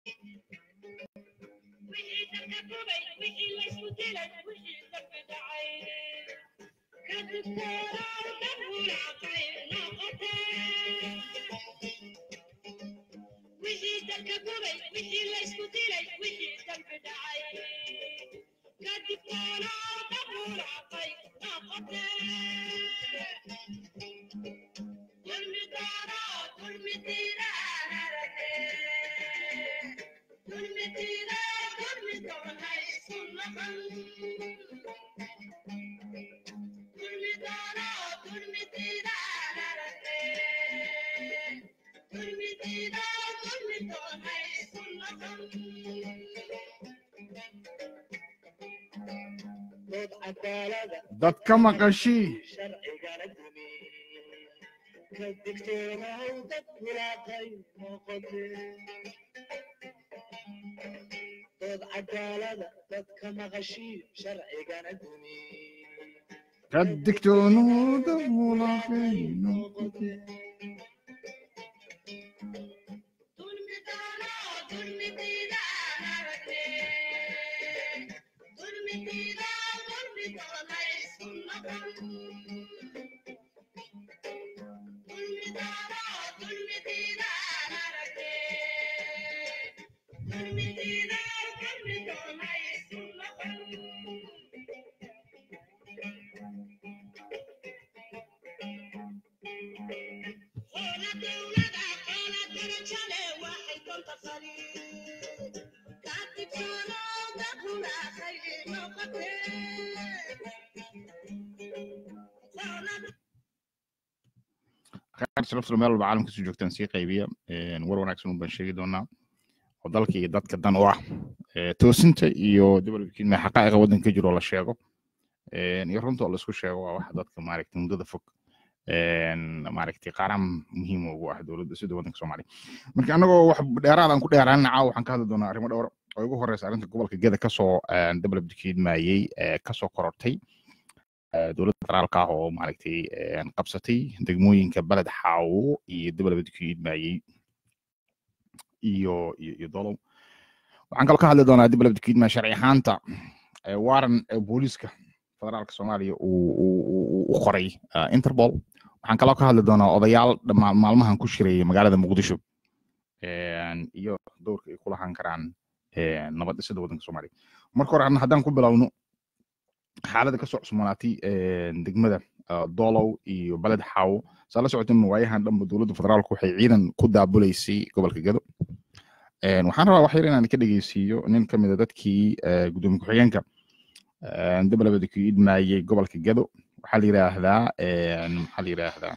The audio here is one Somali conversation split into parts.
dadka maqashii ka digtoonooda walaaqay noqote sharafta meel walba caalamka soo joogtaan sii qaybiya war wanaagsan baan sheegi doonaa oo dalka iyo dadka dan u ah toosinta iyo dabalkiin xaqaa'iqa waddanka ka jiro oo la sheego iyo runta oo laisku sheego waa waxa dadka maaragtay muddada fog maaragtay qaran muhiim ugu ah dowladda sida waddanka soomaaliya marka annagoo wax dheeraad aan ku dheeraanina caawa waxaan ka hadli doonaa arrimo dhowr oo ugu horeysa arrinta gobolka geda kasoo dabalab dikiidmayey kasoo korortay dowladda federaalka ah oo maaragtay qabsatay degmooyinka beled xaawo iyo dabalaba dikiidmayey iyo iyo dolow waxaan kaloo ka hadli doonaa dabalaba dikiidma sharci ahaanta waran booliiska federaalka soomaaliya uu qoray interpol waxaan kaloo ka hadli doonaa odayaal maalmahan ku shireeyay magaalada muqdisho iyo dowrka ay ku lahaan karaan nabad dhisida waddanka soomaaliya marka hore haddaan ku bilowno xaaladda kasoo cusmanaatay degmada dolow iyo beled xaawo saa la socotin waayahan dhanba dowladda federaalku waxay ciidan ku daabuleysay gobolka gado waxaan rabaa wax yar inaan ka dhegeysiiyo nin ka mid a dadkii gudoomiye ku-xigeenka dabalabada ku idmaayey gobolka gado waxaa la yiraahdaa maxaa la yiraahdaa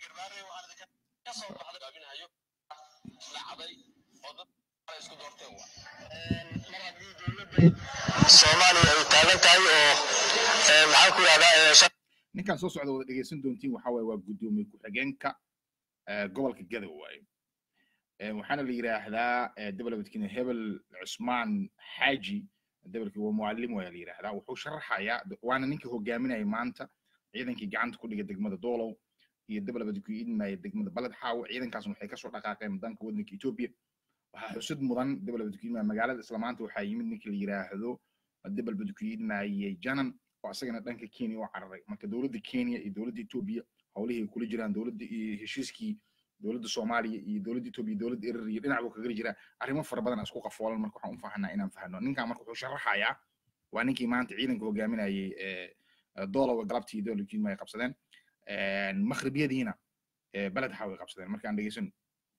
soomaaliya ay taagan tahay oo maxaan ku yidhahdaa ninkaan soo socda wada dhegeysan doontiin waxa waaye waa gudoomiye ku-xigeenka gobolka gado waaye waxaana la yiraahdaa dabalabadkiina hebel cusmaan xaaji dabalki waa mucalim waa la yiraahdaa wuxuu sharaxayaa waana ninka hogaaminaya maanta ciidankii gacanta ku dhiga degmada doolow iyo dabalabad ku idmaya degmada baled xaawo ciidankaasna waxay kasoo dhaqaaqeen danka waddanka etoobiya waxaa xusud mudan dabalabad ku idmaya magaalada isla maanta waxaa yimid ninka la yiraahdo dabalbad ku idmayey janan oo asagana dhanka kenya u cararay marka dowladda kenya iyo dowladda etoobiya howlihii ay kula jiraan dowladda iyo heshiiskii dowladda soomaaliya iyo dowladda etoobiya dowladda erer iyo dhinac buu kagali jiraa arrimo fara badan isku qafoolan marka waxaan u fahanaa inaan fahno ninkan marka wuxuu sharaxayaa waa ninkii maanta ciidanka hogaaminayay doolowa galabtii dowladda kenya ay qabsadeen makhribiyadiina beled xaw ay qabsadeen markaan dhegeysano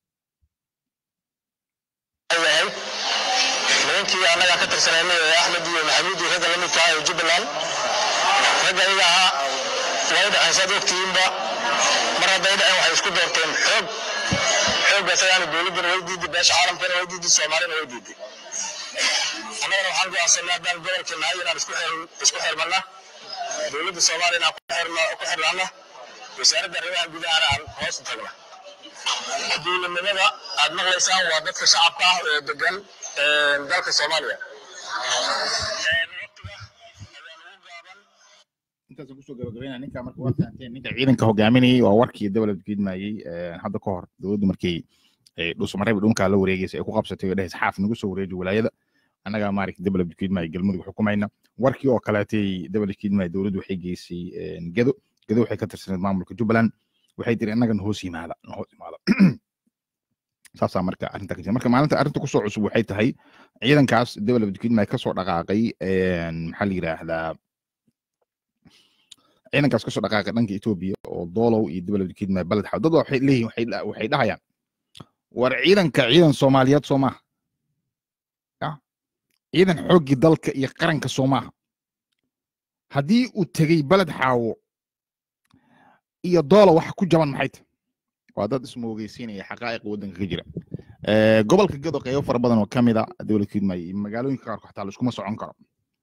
yahay nimankii annaga ka tirsanayna ee axmed iyo maxamuud iyo ragga la midka ah ee jubbaland ragga iyaga ahaa way dhaceen saad ogtihiinba mar hadday dhaceen waxay isku doorteen xoog xoogga isagaana dowladdana way diiday beesha caalamkana way diiday soomaalina way diiday annagana waxaan go'aansanay haddaan gobolka nahay inaan isku xir- isku xirmanna dowladda soomaaliya inaan ku xirno ku xirnaana wasaaradda arrimaha gudahana aan hoos u tagna dowladnimada aad maqlaysaan waa dadka shacabka ah ee degan dalka soomaaliya intaasaan kusoo gabagabeynaa ninka marka waa fahanteen ninka ciidanka hogaaminayay waa warkii dabalad gidmayey hadda ka hor dowladdu markay dhuusamareeb dhunkaa la wareegaysa ay ku qabsatay oo dhehaysa xaaf nagu soo wareeji walaayada annagaa maaragta developed kidmay galmudug xukumayna warkii oo kaleetay developed kidmay dowladdu waxay geysay gedo gedo waxay ka tirsaneed maamulka jubbaland waxay tiri annaga nahoos yimaada nahoos yimaada saasaa marka arrinta ka jira marka maalinta arrinta kusoo cusub waxay tahay ciidankaas developed kidmay kasoo dhaqaaqay maxaa la yidhaahdaa ciidankaas kasoo dhaqaaqay dhanka etoobiya oo doolow iyo developed kidmay baled xaw dad waxay leeyihin waxay dhahayaan war ciidanka ciidan soomaaliyeed soo maaha ciidan xooggii dalka iyo qaranka soo maaha haddii uu tegey baled xaawo iyo doolo waxa ku jaban maxay tahay waa dad ismoogeysiinaya xaqaa'iqa waddanka ka jira gobolka gedo qeybo fara badan oo ka mid a dowlad kidmay magaalooyinka qaarkood xataa laiskuma socon karo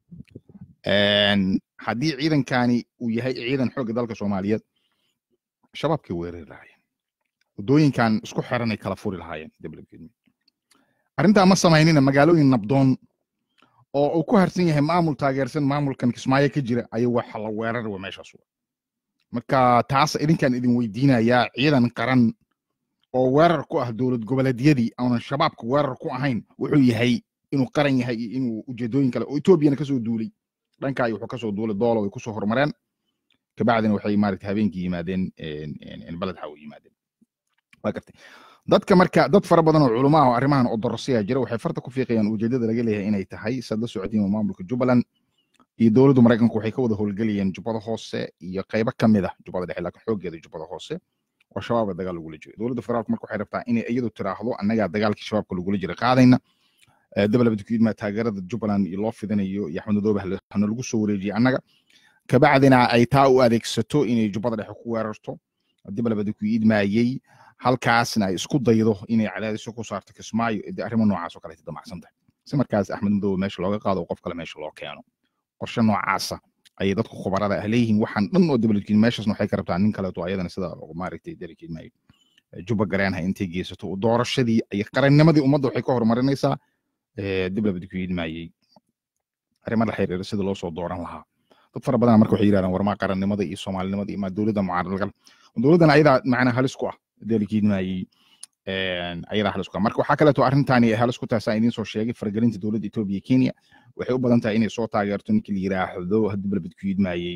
haddii ciidankani uu yahay ciidan xoogga dalka soomaaliyeed shabaabkay weerari lahaayeen waddooyinkan isku xiranay kala furi lahaayeen dowlad kidmay arrintaa ma samaynina magaalooyin nabdoon oo uu ku harsan yahay maamul taageersan maamulkan kismaayo ka jira ayuu waxa la weerari wa meeshaas marka taas idinkaan idin weydiinayaa ciidan qaran oo weerar ku ah dowlad goboleedyadii aanan shabaabka weerar ku ahayn wuxuu yahay inuu qaran yahay iyo inuu ujeedooyin kale oo etoobiyana kasoo duulay dhankaay wuxuu kasoo duulay doolo way kusoo horumareen kabacdina waxay maaragta habeenkii yimaadeen baled xaw yimaadeen waa gartay dadka marka dad fara badan oo culamo ah oo arrimahan oo dorosiya jira waxay farta ku fiiqayaan ujeedada laga leeyahay inay tahay sad la socotiin maamulka jubbaland iyo dowladda maraykanku waxay ka wada howlgelayeen jubbada hoose iyo qaybo ka mid ah jubbada dhexe laakiin xooggeeda jubbada hoose oo shabaabka dagaal lagula jiro dowladda federaalku marka waxay rabtaa inay iyadu tiraahdo annagaa dagaalkii shabaabka lagula jira qaadayna development kidma taageerada jubbaland iyo loo fidinayo iyo axmed madoobe hana lagu soo wareejiye annaga kabacdina ay taa u adeegsato inay jubbada dhexe ku weerarto development ku idmaayey halkaasna ay isku daydo inay cadaadiso ku saarto kismaayo de arrimo noocaas oo kaleeta damacsan tahay si markaas axmed madoobe meesha looga qaado qof kale meesha loo keeno qorshe noocaasa ayay dadku khubarada ah leeyihiin waxaan dhan oo development meeshaasna waxay ka rabtaa nin kaleeto ayadana sida maaragtay delegate maayo juba gareenha intay geysato doorashadii iyo qarannimadii ummadda waxay ka horumarinaysaa development maayey arrimo la xiriira sida loo soo dooran lahaa dad fara badan marka waxay yidhahdaan warmaa qarannimada iyo soomaalinimada iyo dowladda mucaaradgal dowladdan ayadaa macnaa halis ku ah delegate maayey ayadaa halis ku ah marka waxaa kaleeto arrintani halis ku tahay saa idiin soo sheegay faragelinta dowladda etoobiya kenya waxay u badan tahay inay soo taageerto ninka la yiraahdo development ku yidmaayey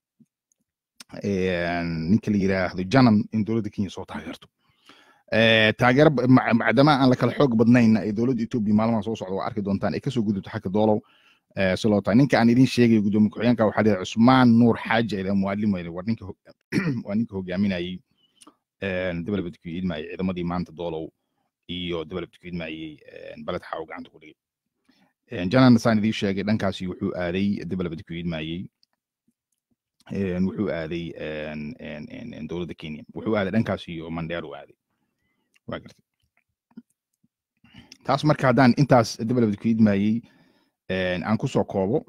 ninka la yiraahdo janan in dowladda kenya soo taageerto taageero macdama aan la kala xoog badnayn ay dowladda etoobiya maalmaha soo socda waa arki doontaan ay kasoo gudubto xagga doolow si loo tahay ninka aan idin sheegayo gudoomiye ku-xigeenka waxaa leedahay cusmaan nuur xaaji ayda muwalim weyda war ninka waa ninka hogaaminayey development ku yidmaayey ciidamadii maanta doolow iyo development ku yidmaayey baled xaaw gacanta ku dhigay janan saan idiin sheegay dhankaasi wuxuu aaday development ku yidmaayey wuxuu aaday dowladda kenya wuxuu aaday dhankaasi iyo mandheer u aaday waa gartay taas marka haddaan intaas development ku yidmaayey aan ku soo koobo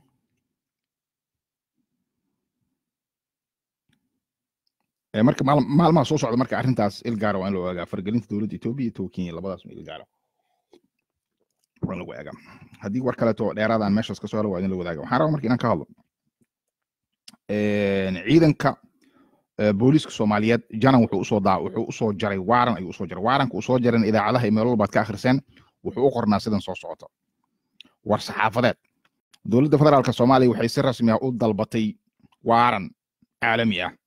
marka maalmaha soo socda marka arrintaas ilgaara waa in la ogaagaa fargelinta dowladda etoobiya iyo towa kenya labadaas ilgaara waa in lagu eegaa haddii war kaleeto dheeraadaan meeshaas kasoo helo waa in la wadaaga waxaan rabaa marka inaan ka hadlo ciidanka booliiska soomaaliyeed janan wuxuu usoo daa wuxuu usoo jaray waaran ayuu usoo jaray waaranka uu soo jaran idaacadaha iyo meel walbaad ka akhriseen wuxuu u qornaa sidan soo socota war saxaafadeed dowladda federaalka soomaaliya waxay si rasmi ah u dalbatay waaran caalami ah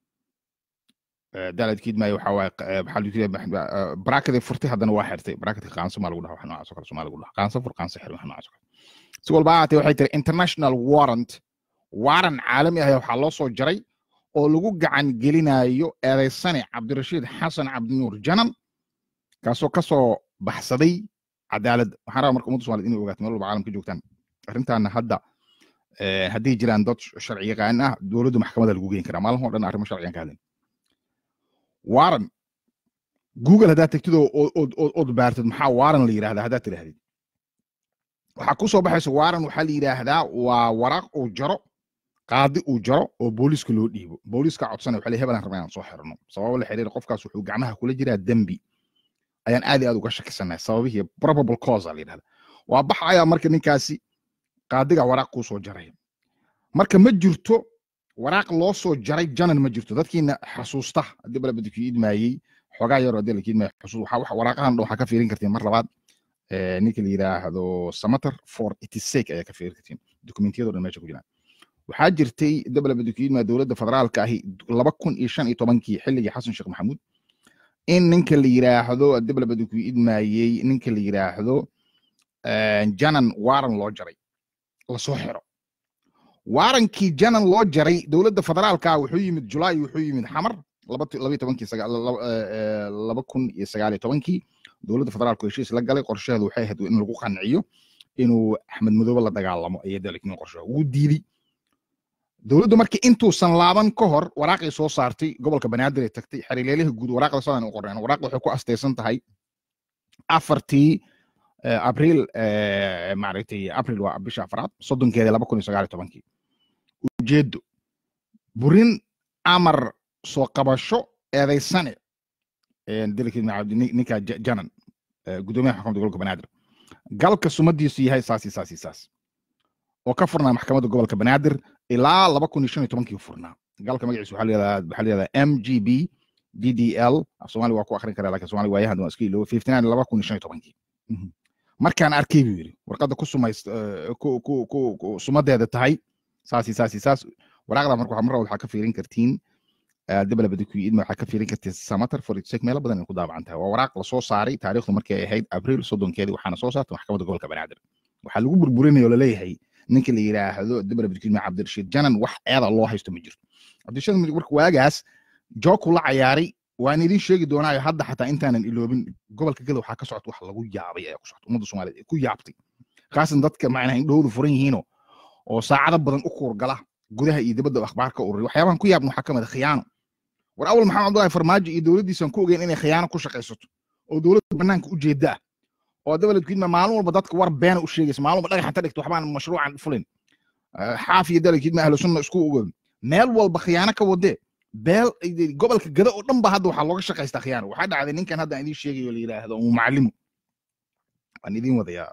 dalad kiidmaayo waxaa waaye maxaa barakadii furtay haddana waa xirtay barakadka qaanso maa lagu dhaha wax noocaas oo kale soomaaliya lagu dhaha qaanso fur qaanso xir wax noocaas oo kale si walba ahaatee waxay tiri international warrant waaran caalami ah waxaa loo soo jaray oo lagu gacan gelinayo eedaysane cabdirashiid xasan cabdinuur janan kaasoo kasoo baxsaday cadaaladda waxaan rabaa marka ummadda somaliyed inay ogaato meel walba caalamka joogtaan arrintaana hadda hadday jiraan dad sharci yaqaan ah dowladda maxkamadda lagu geyn karaa maalin oo dhan arrimo sharciyan ka hadlin waaran google haddaad tegtid ood baartid maxaa waaran la yidhahdaa haddaad tidhahdid waxaa ku soo baxaysa waaran waxaa la yidhaahdaa waa waraaq uu jaro qaadi uu jaro oo booliiska loo dhiibo booliiska codsana waxaa hebelan rabaa inaan soo xirno sababo la xiriira qofkaas wuxuu gacmaha kula jiraa dembi ayaan aad iyo aad uga shakisanahay sababihii probable cause la yidhahda waa baxayaa marka ninkaasi qaadiga waraaq kuu soo jaraya marka ma jirto waraaq loo soo jaray janan ma jirto dadkiina xasuusta haddii balabadku idmaayey xoogaa yaroo dee lakiin ma xusuus waxa waxa waraaqahan dhan waxaa ka fiirin kartiin mar labaad eh, ninka la yidhaahdo samater for its sake ayaa ka fiirin kartiin dokumentiyadoo dhan meesha ku jiraan waxaa jirtay dabla badukiidma dowladda federaalka ahi laba kun iyo shan iyo tobankii xilligii xasan sheekh maxamuud in ninka la yidhaahdo dabla badukiidmayey ninka la yidhaahdo eh, janan waran loo jaray lasoo xiro waarankii janan loo jaray dowladda federaalka wuxuu yimid julaay wuxuu yimid xamar laba tu- laba iyo tobankii saga- laba eh, eh, laba kun iyo sagaal iyo tobankii dowladda federaalku heshiis la galay qorshaheedu waxay ahayd in lagu qanciyo inuu axmed madoobe la dagaalamo ayay dalkiin qorshaha ugu diiday dowladdu markii intuusan laaban ka hor waraaqay soo saartay gobolka banaadir ay tagtay xariileelaha guud waraaqda sidaan u qoreen waraaqda waxay ku astaysan tahay afartii eh, abriil eh, maaragtay abriil waa bisha afraad soddonkeeda laba kun iyo sagaal iyo tobankii ujeedo burin amar soo qabasho eedaysane eh, dalkii maca- nin- ninka Ja- janan eh, gudoomiyaha xukuumadda gobolka banaadir galka sumadiisu yahay saas iyo saas iyo saas oo ka furnaa maxkamadda gobolka banaadir ilaa laba kun iyo shan iyo tobankii furnaa galka magaciisa waxaa layihahdaa waxaa layihahdaa m g b d d l af soomaali waa ku akrin karaa laakiin soomaali waayahan waa iska iloobo fifty nine laba kun iyo shan iyo tobankii Mhm. markaan arkay buu yidhi warqadda ku sumays eh, ku ku ku ku- sumadeeda tahay saas iyo saas iyo saas waraaqda marka waxaa mar waxaa ka fiirin kartiin dabla badikuidma waxaa ka fiirin kartiin samater for its sake meelo badan ay ku daabacan tahay waa waraaq lasoo saaray taariikhdu markay ahayd abriil soddonkeedii waxaana soo saartay maxkamadda gobolka banaadir waxaa lagu burburinaya oo laleeyahay ninka la yidhaahdo dabla badikuidma cabdirashiid janan wax eeda loo haysto ma jirto cabdirashiid marka waagaas jooku la cayaaray waan idin sheegi doonaayo hadda xataa intaanan iloobin gobolka gada waxaa ka socota wax lagu yaabay ayaa ku socota ummadda soomaaliyeed ay ku yaabtay khaasan dadka macnaha indhahoodu furan yihiino oo saacado badan u kuurgala gudaha iyo dibadda akhbaar ka ururiya waxyaabahan ku yaabna waxaa ka mid a khiyaano war awal maxamed cabdullahi farmaajo iyo dowladdiisan ku ogeyn inay khiyaano ku shaqaysato oo dowladda banaanka u jeeda ah oo dabaladkiidma maalin walba dadka war beena u sheegaysa maalin walba dhagax inta dhigto waxbaan mashruucan fulin Eh, xaaf iyo daladkiidma ahlu sunna isku ogoon meel walba khiyaano ka wadee beel gobolka gada oo dhan ba hadda waxaa looga shaqaystaa khiyaano waxaa dhacday ninkan hadda aan idiin sheegayo la yidhaahdo mu macalimu waan idiin wadayaa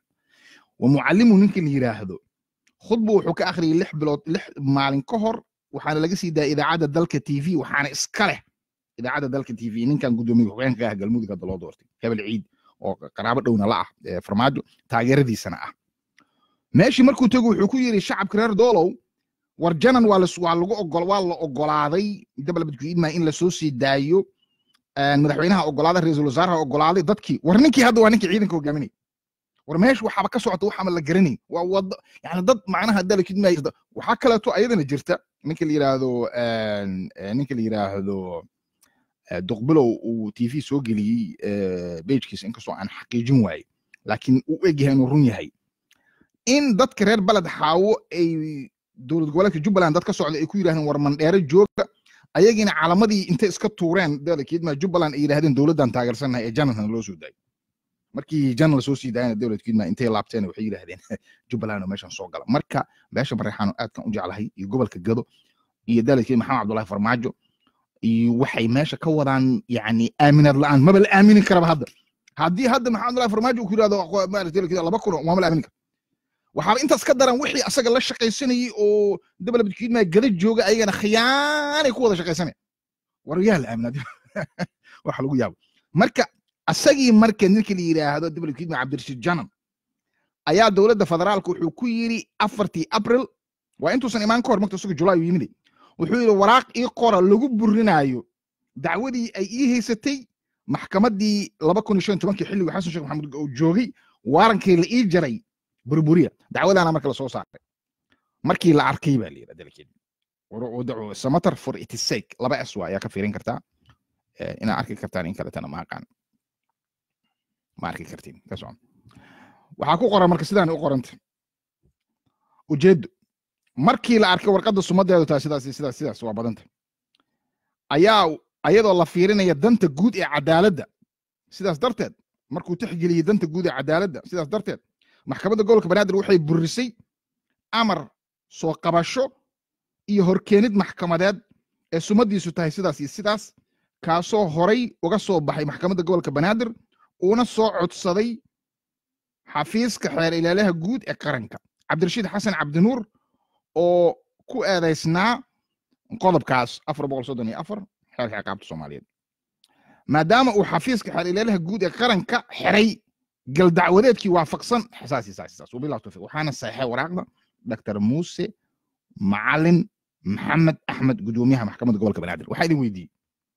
wa mucalimu ninka la yidhaahdo khudbu wuxuu ka akhriyay lix bilood lix maalin ka hor waxaana laga sii daayay idaacadda dalka t v waxaana iska leh idaacadda dalka t v ninkan gudoomiye hoggaanka ah galmudug hadda loo doortay hebel ciid oo qaraabo dhowna la ah eh, farmaajo taageeradiisana ah meeshii markuu tego wuxuu ku yidhi shacabka reer doolow war janan waa las- waa lagu ogol waa la ogolaaday dabalabadku idmaa in lasoo sii daayo eh, madaxweynaha ogolaaday ra-iisul wasaaraha ogolaaday dadkii war ninkii hadda waa ninkii ciidanka hogaaminay war meesha waxaaba ka socota waxaama la garanay waa wada yani dad macnaha dalakidma waxaa kaleeto ayadana jirta ninka la yidhaahdo en, eh, ninka la yidhaahdo eh, duqbilow uu t v soo geliyey bejkiisa inkastoo aan xaqiijin waaye laakiin uu egyahay inuu run yahay in dadka reer baled xaawo ay dowlad goboleedka jubbaland dad ka socda ay ku yidhahdeen war mandheere jooga ayagiina calamadii intay iska tuureen dalakidma jubbaland ay yidhahdeen dowladdan taageersannahay ee janalna loo soo daayo markii janal soo sii daayana dowladkiidma intay laabteen waxay yidhahdeen jubbaland oo meeshan soo gala marka beesha bareexaano aadkan u jeclahay iyo gobolka gado iyo dalidkii maxamed cabdullahi farmaajo iyo waxay meesha ka wadaan yani aaminaad la-aan maba la aamini karaba hadda haddii hadda maxamed abdullahi farmaajo uu ku yidhahdo aqo- maaragtay dalkiisa laba kun waama la aamini kara waxaaba intaas ka daran wixii asaga la shaqaysanayey oo dabalabadkiidma gada jooga ayagana khiyaanay ku wada shaqaysanaya war yaa la aaminaa waxa lagu yaabo marka asagii marka ninka la yidhaahdo dabalkiidma cabdirashiid janan ayaa dowladda federaalka wuxuu ku yidhi afartii abril waa intuusan imaan ka hor marka isaga julaay uu yimid wuxuu yidhi waraaq ii qora lagu burinaayo dacwadii ay ii haysatay maxkamaddii laba kun iyo shan iyo tobankii xilligii xasan sheekh maxamuud uu joogay waarankii la ii jaray burburiya dacwadaana marka lasoo saaray markii la arkay baa la yidhi dalkeed samater for its sake laba s waa ayaa ka fiirin kartaa Eh, inaad arki kartaan in kaletana ma aqaan ma arki kartiin ka socon waxaa ku qoran marka sidaan u qoranta ujeedo markii la arkay warqadda sumadeedu tahay sidaas iyo sidaas sidaas waa badanta ayaa ayadoo la fiirinaya danta guud ee cadaaladda sidaas darteed markuu tixgeliyey danta guud ee cadaaladda sidaas darteed maxkamadda gobolka banaadir waxay burisay amar soo qabasho iyo horkeenid maxkamadeed ee sumadiisu tahay sidaas iyo sidaas kaasoo horay uga soo baxay maxkamadda gobolka banaadir uuna soo codsaday xafiiska xeer ilaalaha guud ee qaranka cabdirashiid xasan cabdinuur oo ku eedaysnaa qodobkaas afar boqol soddon iyo afar xeerka ciqaabta soomaaliyeed maadaama uu xafiiska xariileelaha guud ee qaranka xiray galdacwadeedkii waafaqsan saas iyo saas iyo saas wabillahi tawfiiq waxaana saxeexay waraaqda dr muuse macalin maxamed axmed gudoomiyaha maxkamadda gobolka banaadir waxaa idin weydiiyey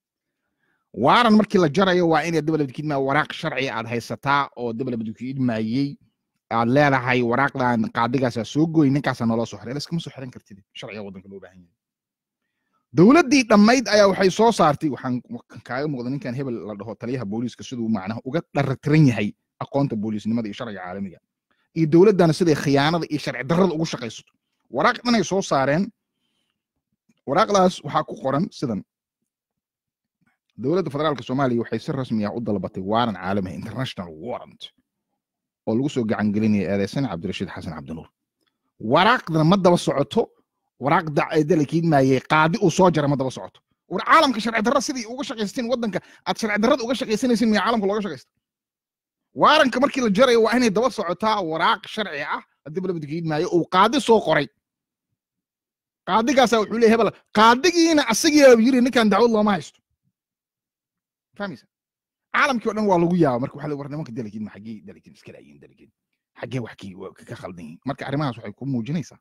waaran markii la jarayo waa inay dabalabadkiidmaa waraaq sharci aad haysataa oo dabalabadkiidmaayey aad leedahay waraaqdan qaadigaasaa soo gooy ninkaasaa naloo soo xiray laskama soo xiran kartid sharciga waddanka loo baahan yahay dowladdii dhammayd ayaa waxay soo saartay waxaan kaaga muuqda ninkan hebel la dhaho taliyaha booliiska siduu macnaha uga dharatiran yahay aqoonta booliisnimada iyo sharciga caalamiga iyo dowladdana siday khiyaanada iyo sharci darrada ugu shaqaysato waraaq dhanay soo saareen waraaqdaas waxaa ku qoran sidan dowladda federaalka soomaaliya waxay si rasmi ah u dalbatay waaran caalami international warrant oo lagu soo gacan gelinaya eedeysan cabdirashiid xasan cabdinuur waraaqdana ma daba socoto waraaq dalakiid maayey qaadi uu soo jara ma daba socoto war caalamka sharci darra sidii uga shaqaysateen waddanka aad sharci darrada uga shaqaysanaysin miya caalamka looga shaqaysta waaranka markii la jarayo waa inay daba socotaa waraaq sharci ah haddii balabadkiid maayo uu qaadi soo qoray qaadigaasaa wuxuu leeyahay hebel qaadigiina asagiyaa yiri ninkan dacwad looma haysto fahmaysa caalamkii o dhan waa lagu yaaba marka waxa war nimanka dalakiin ma xaggee dalakiin iska laayiin dalakiin xaggee wax kii ka khaldan yihiin marka arrimahaas waxay ku muujinaysaa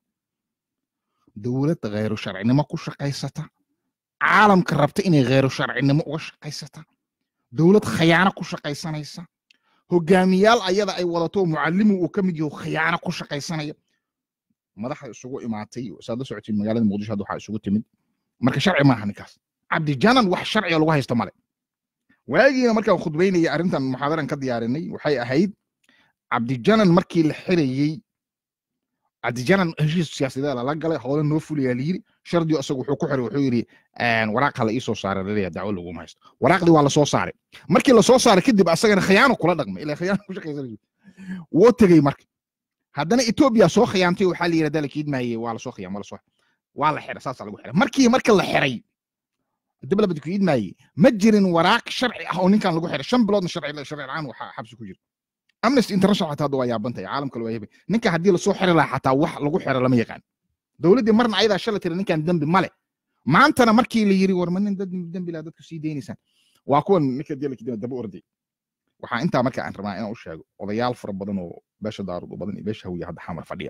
dowlad khayru sharcinimo ku shaqaysata caalamka rabta inay khayru sharcinimo uga shaqaysata dowlad khayaano ku shaqaysanaysa hogaamiyaal ayada ay wadato mucallimu uu ka mid yaho khiyaano ku shaqaysanaya madaxa isugu imaatay saad la socotiin magaalada muqdisho hadda waxaa isugu timid marka sharci maaha ninkaas cabdijanan wax sharciga lagu haysto male waagiina markaan khudbaynaya arrintan muxaadaran ka diyaarinay waxay ahayd cabdijanan markii la xirayey cabdijanan heshiis siyaasadeed lala galay howle noo fuliyaa layiri shardiyo isagu wuxuu ku xiray wuxuu yidhi waraaq hala iisoo saaray laleeya dacwo laguma haysto waraaqdii waa lasoo saaray markii lasoo saaray kadib asagana khiyaano kula dhaqmay ilaa khiyaano ku shaqaysanayso woo tegey marka haddana etoobiya soo khiyaantay waxaa la yidhi dalakiid maaye waa lasoo khiyaan waa lasoo waa la xiray saasaa lagu xiray markii marka la xiray dib labad ku idmaaye ma jirin waraaq sharci ah oo ninkan lagu xiray shan biloodna sharci sharci la'aan waxaa xabsi ku jira amnesty international xataa hadda waa yaabantay caalamka waa yaabay ninka haddii lasoo xiri lahaa xataa wax lagu xiro lama yaqaan dowladdii marna ayadaa shala tiri ninkan dembi male maantana markii la yiri war ma nin dad dembi laa dadku sii deynaysaan waa kuwan ninka dii daba orday waxaa intaa marka aan rabaa inaan u sheego odayaal fara badan oo beesha daarud u badan iyo beesha hawiya hadda xamar fadhiya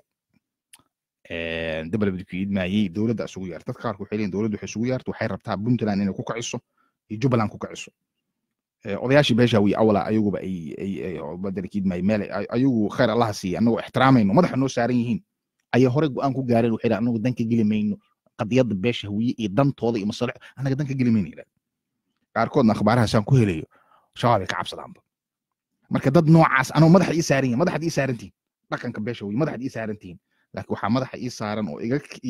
dabalabadi ku idmaayey dowladda isugu yeerta dadka qaarku waxay leeyihin dowladdu waxay isugu yeerta waxay rabtaa puntland inay ku kaciso iyo jubbaland ku kaciso odayaashii beesha hawiya awala ayaguba ay badalkiid maay meel ayagu khayr allaha siiya annagoo ixtiraamayno madaxa noo saaran yihiin ayay horey go-aan ku gaareen waxay dhahan annagu danka geli mayno qadiyadda beesha hawiye iyo dantooda iyo masalix annaga danka geli mayno yidhahda qaarkoodna akhbaarahaasaan ku helayo shabaabay ka cabsadaanba marka dad noocaas anoo madaxa ii saaran yihin madaxaad ii saarantihin dhaqanka beesha hawiye madaxaad ii saarantihin laakiin waxaa madaxa ii saaran oo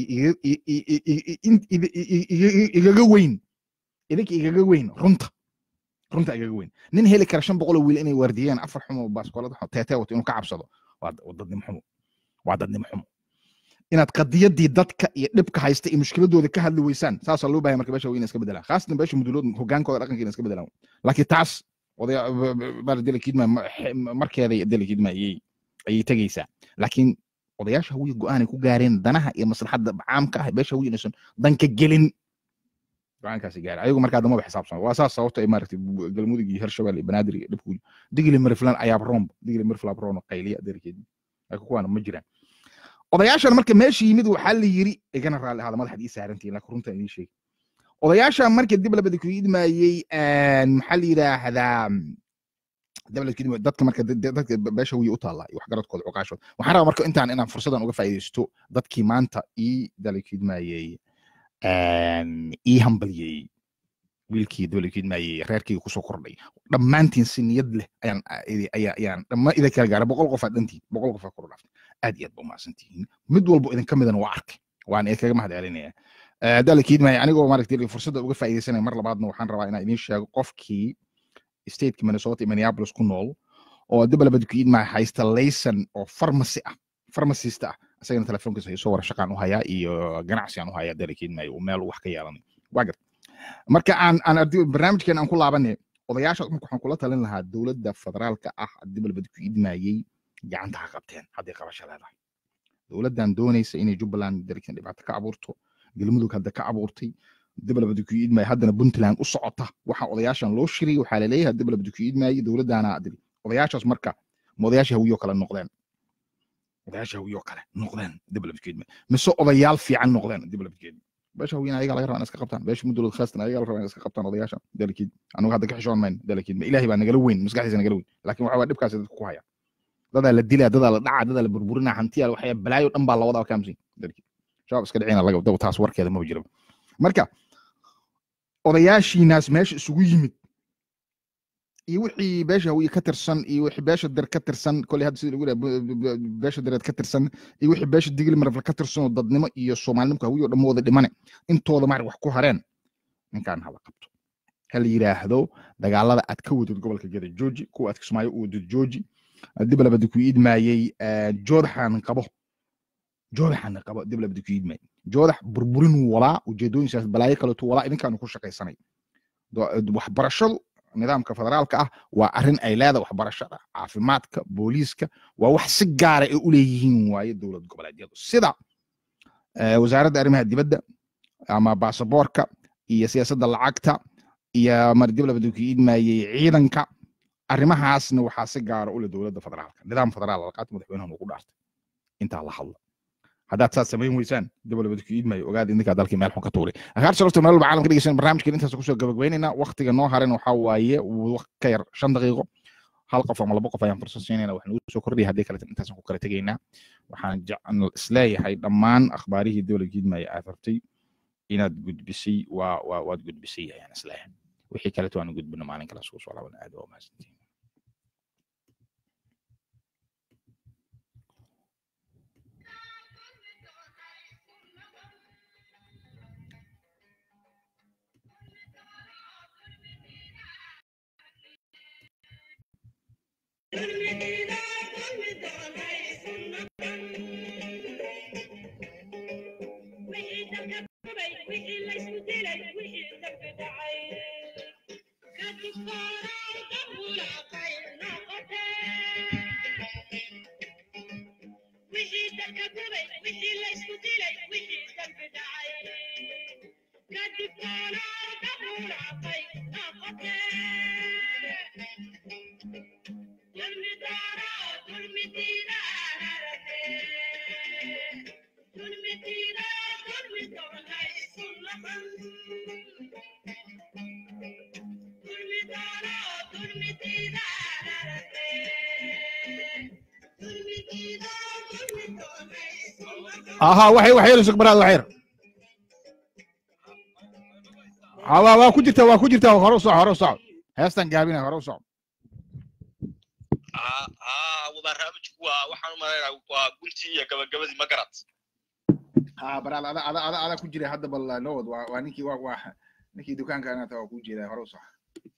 igaga weyn idinka igaga weyn runta runta igaga weyn nin heli kara shan boqoloo wiil inay waardiyeen afar xumo baaskoolada teetee wato inuu ka cabsado waa dadnimo xumo waa dadnimo xumo inaad qadiyadii dadka iyo dhibka haysta iyo mushkiladooda ka hadli weysaan saasaa loo bahaya marka beesha weyna iska bedelaan khaasatan beesha mudulood hogaankooda dhaqankeena iska bedelaan laakiin taas odaya delakiidma markeeday delakiidma ayay ayay tegeysaa laakiin odayaasha hawiya go-aanay ku gaareen danaha iyo maslaxadda caamka ah beesha hawiya inaysan danka gelin go-aankaasi gaara ayagu markaa damaba xisaabsan waa saas sababta ay maaragtay galmudug iyo hirshabelle iyo banaadir iyo dhibku digli mariflan ayaab roomba digli mariflab roono qayliya adeerkeedi laakiin kuwaana ma jiraan odayaashan marka meesha yimid waxaa la yiri igana raalli ahaada madaxad ii saarantihin laakiin runta idiin sheegi odayaasha marka dib labada ku idmaayey maxaa la yidhaahdaa dadka marka dadka beesha wiya u taallaa iyo waxgaradkooda cuqaashooda waxaan rabaa marka intaan inaan fursadan uga faa'iidaysto dadkii maanta ii dalakidmaayey ii hambalyeeyey wiilkii dalakidmaayey reerkayga kusoo kordhay dhammaantiin si niyad leh ayaan ayaan dhammaan idin kala gaaray boqol qof aad dhantiin boqol qof aad kor dhaaftay aad iyo aad ba umahadsantihiin mid walbo idinka midana waa arkay waan idinkaga mahad celinaya dalakidmaayey anigoo maaragtay fursadda uga faa'iidaysanaya mar labaadna waxaan rabaa inaan idiin sheego qofkii stateka minnesota iyo minneapolis ku nool oo dabalabadkiidmaa haysta layson oo pharmacy ah pharmacist ah isagana telefoonkiisa isoo wara shaqaan u hayaa iyo ganacsi aan u hayaa dalakidmaayo uu meel wax ka yeelanay waa gar marka aan aan barnaamijkeena aan ku laabanay odayaasha marka waxaan kula talin lahaa dowladda federaalka ah dabalabadkiidmaayey gacanta ha qabteen hadday qabasho leedahay dowladdan doonaysa inay jubbaland dalkin dhibaato ka abuurto galmudug hadda ka abuurtay dib labada ku iidmay haddana puntland u socota waxa odayaashan loo shiriyey waxaa laleeyahay dib labada ku iidmayey dowladdaana adiri odayaashaas marka ma odayaasha hawiyo kale noqdeen odayaasha hawiyo kale noqdeen dib labada ku iidmay mise odayaal fiican noqdeen dib labada ku iidmay beesha hawiyana ayaga laga rabaa in iska qabtaan beesha mudulad khaastan ayaga laga rabaa in iska qabtaan odayaashan dalkiid anigu hadda ka xishoon mayno dalkiid ma ilaahay baa nagala weyn maskaxdiisa nagala weyn laakiin waxa waa dhibkaasi dadku ku haya dadaa la dilaa dadaa la dhacaa dadaa la burburinaa hantiyaa waxyaa balaayo dhan baa la wadaa kaamsin dalkiid shabaab iska dhicina laga daba taas warkeeda ma jiro marka odayaashiinaas meesha isugu yimid iyo wixii beesha hawiye ka tirsan iyo wixii beesha der ka tirsan koley hadda sida lagu yidhaha beesha dereed ka tirsan iyo wixii beesha digli marafle ka tirsan oo dadnimo iyo soomaalinimka hawiye oo dhan wada dhimane intooda maarag wax ku hareen ninkaan hala qabto ha la yidhaahdo dagaalada aad ka wadid gobolka geda jooji kuwa aad kismaayo u wadid jooji dib labadi ku iidmaayey joodaxaan qabo joodaxaan qabo dib labadi ku iidmaayey joodax burburinuu wadaa ujeedooyinkaas balaayo kaleetu wadaa idinkaanu ku shaqaysanay waxbarashadu nidaamka federaalka ah waa arrin ay leedahay waxbarashada caafimaadka booliiska waa wax si gaara ay u leeyihiin waaye dowlad goboleedyadu sida wasaaradda arrimaha dibadda ama baasaboorka iyo siyaasadda lacagta iyo mar dib labada ku iidmaayey ciidanka arrimahaasna waxaa si gaara u leh dowladda federaalka nidaam federaal alqaata madaxweynahan ugu dhaartay intaa la hadla haddaad saad samayn weysaan dib labada ku iidmaayo ogaada idinkaa dalkii meel xun ka tuuray akaar sharafta meel walba caalamka dhegeysan barnaamijkan intaas kusoo gabagabaynaynaa waktiga noo haran waxaa waaye ka yar shan daqiiqo hal qof ama laba qof ayaan fursad siinayna wax nagu soo kordhaya haddii kale intaasaan ku kala tegaynaa waxaan isleeyahay dhammaan akhbaarihii dowlad kiidmaya aad rabtay inaad gudbisay waa waa waad gudbisay ayaan isleeyahay wixii kaleto aan gudbino maalin kale isugu soo laaban aad waa mahadsantihin aha waxay waxyar isug baraad waxyar waa waa ku jirta waa ku jirta hore u soco hore u soco heestan gaabina hore u soco barnaamijku waa waxaan u malaynaa waa guntii iyo gabagabadii ma garad ha baraal ada ada ada ada ku jira hadda bal nowad waa waa ninkii waa waa ninkii dukaanka anata waa ku jeeda hore u soco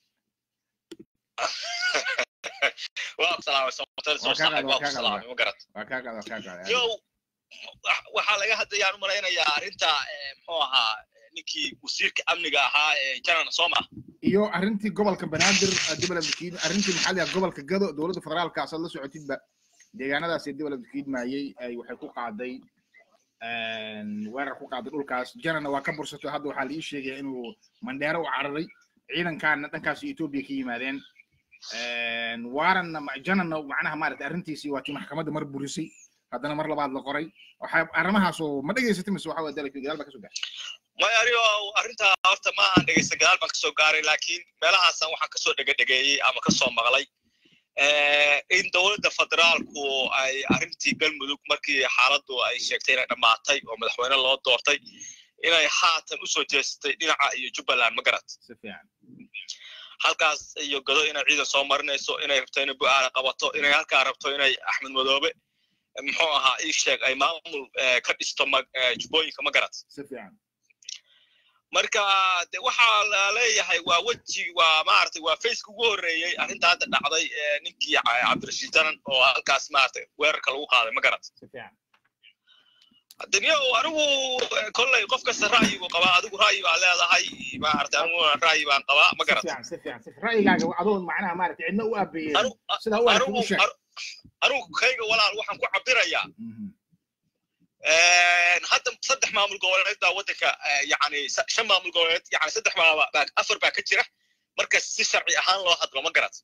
waa salaamay somatel soo saxay waa ku salaamay ma garad waa kaa qaada waa kaa qaada yo waxaa laga hadlayaan u malaynayaa arrinta muxuu ahaa ninkii wasiirka amniga ahaa ee janan soma iyo arrintii gobolka banaadir dibala bukiid arrintii maxaa la gobolka gado dowladda federaalka asaad la socotidba deegaanadaas dibala bukiid maayey ay waxay ku qaaday weerar ku qaaday dhulkaas janana waa ka bursato hadda waxaa la ii sheegaya inuu mandheero u cararay ciidankaana dhankaas etoobiya ka yimaadeen waaranna janana macnaha maaragtay arrintiisii waa tii maxkamadda mar burisay haddana mar labaad la qoray waxaa arrimahaasoo ma dhegaysatay mise waxa waa dalka gadaal baa kasoo gaartay maya anigo arrintaa horta ma ahan dhegeysta gadaal baan kasoo gaaray laakiin meelahaasan waxaan kasoo dhegadhegeeyey ama kasoo maqlay in dowladda federaalku ay arrintii galmudug markii xaaladdu ay sheegtay inay dhammaatay oo madaxweyne loo doortay inay haatan usoo jeestay dhinaca iyo jubbaland ma garat si fiican halkaas iyo gado inay ciidan soo marinayso inay rabto inay bu-aala qabato inay halkaa rabto inay axmed madoobe muxuu ahaa ii sheeg ay maamul ka dhisto jubbooyinka ma garat si fiican marka de waxaa la leeyahay waa weji waa maaragtay waa faceka ugu horreeyey arrinta hadda dhacday ninkii cabdirashiid janan oo halkaas maaragtay weerarka lagu qaaday ma garat si fiican daniyo anigu kolley qof kasta ra'yigu qabaa adigu ra'yi baa leedahay maaragtay aniguna ra'yi baan qabaa ma garat si fiican si fiican si ra'yigaaga adoon macnaha maaragtay cidna u aabeeyeen sidaa u aragtay u sheeg anigu kayga walaal waxaan ku cabirayaa hadda saddex maamul goboleed baa waddanka yani shan maamul goboleed yani saddex baa afar baa ka jira marka si sharci ahaan loo hadlo ma garat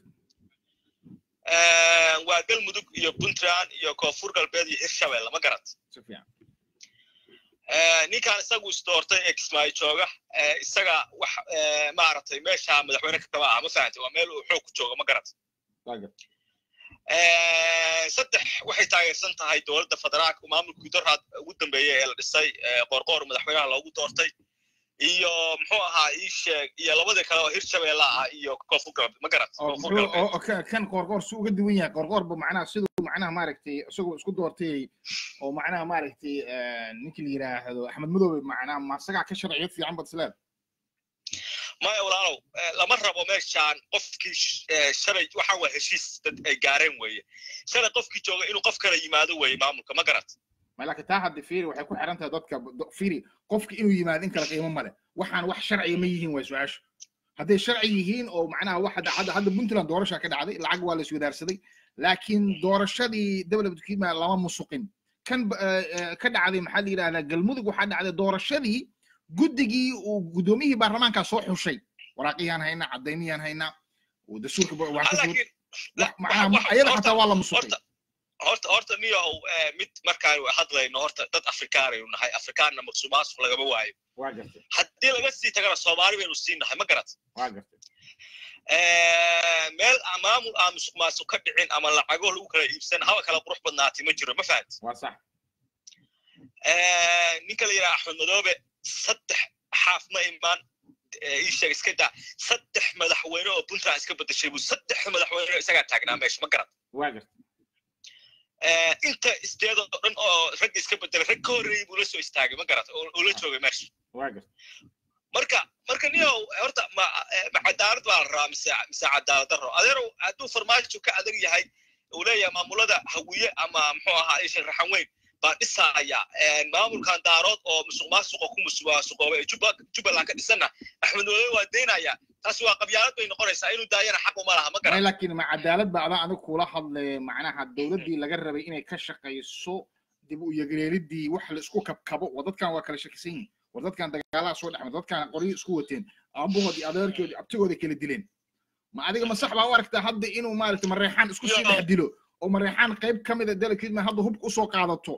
waa galmudug iyo puntland iyo koonfur galbeed iyo hirshabelle ma garat ninkan isagu isdoortay ee kismaayo jooga isaga wax maaragtay meesha madaxweyne ka kaba ah ma fahantay waa meel uu xoog ku jooga ma garat saddex waxay taageersan tahay dowladda federaalka maamulkii doraad ugu dambeeyey ee la dhisay qoorqoor madaxweynaha loogu doortay iyo muxuu ahaa ii sheeg iyo labadii kale oo hirshabeelle ah iyo koonfur galbeed ma garat kan qoorqoor su uga duwan yahay qoorqoorba macnaha siduu macnaha maaragtay isagoo isku doortay oo macnaha maaragtay ninkii la yidhaahdo axmed madoobe macnaha masagaa ka sharciyad fiican bad isleed maya walaalow lama rabo meeshaan qofkii shalay waxaan waa heshiis dad ay gaareen weeye shalay qofkii jooga inuu qof kala yimaado weeye maamulka ma garat malaakin taa hadda fiiri waxay ku xiran tahay dadka fiiri qofki inuu yimaado in kala qiimo male waxaan wax sharciya ma yihiin waa su-aashu hadday sharci yihiin oo macnaha wax hadda hadda puntland doorasha ka dhacday lacag waa la iswadaarsaday laakiin doorashadii development kiima lama musuqin kan ka dhacday maxaa la yidhahdaa galmudug waxaa dhacday doorashadii guddigii uu guddoomiyihii baarlamaankaa soo xushay waraaqiyaan haynaa cadayniyaan haynaa dastuurka ayada xataa waa la musuqay horta horta niyow mid markaanu hadlayno horta dad afrikaanaynu nahay afrikaanna maqsumaasku lagama waayo haddii laga sii tagana soomaali baynu sii nahay ma garat meel maamul aan musuq maasuq ka dhicin ama lacago lagu kala iibsan haba kala qurux badnaatay ma jiro ma fahat ninka la yidhaha axmed madoobe saddex xaaf ma imaan ii sheeg iska daa saddex madaxweyne oo puntland iska bedeshay buu saddex madaxweyne isagaa taagnaa meesha ma garat inta isteed oo dhan oo ragga iska bedelay rag ka horreeyey buu la soo istaagay ma garat oo la joogay meesha marka marka niyow horta ma ma cadaalad baa la rabaa mise mise cadaalad daro adeerow hadduu farmaajo ka adag yahay uu leeyahay maamulada hawiye ama muxuu ahaa isha raxan weyn baa dhisaya maamulkan daarood oo musuq maasuqa ku musuqmaasuqoobay jubbaland ka dhisanna axmed madoobe waa daynaya taasi waa qabyaalad bay noqonaysaa inuu daayana xaq uma laha ma garan laakiin ma cadaalad ba adaa adig kula hadlay macnaha dowladdii laga rabay inay ka shaqayso dib u yagreelidii wax la isku kabkabo waa dadkan waa kala shakisan yihin war dadkan dagaalaha soo dhexmay dadkan qoryo isku wateen aabahoodii adeerkoodii abtigooda kala dileen ma adiga ma sax baa u aragtaa hadda inuu maaragtay mareexaan isku sii dhex dilo oo mareexaan qayb ka mid a dalkiidma hadda hubka usoo qaadato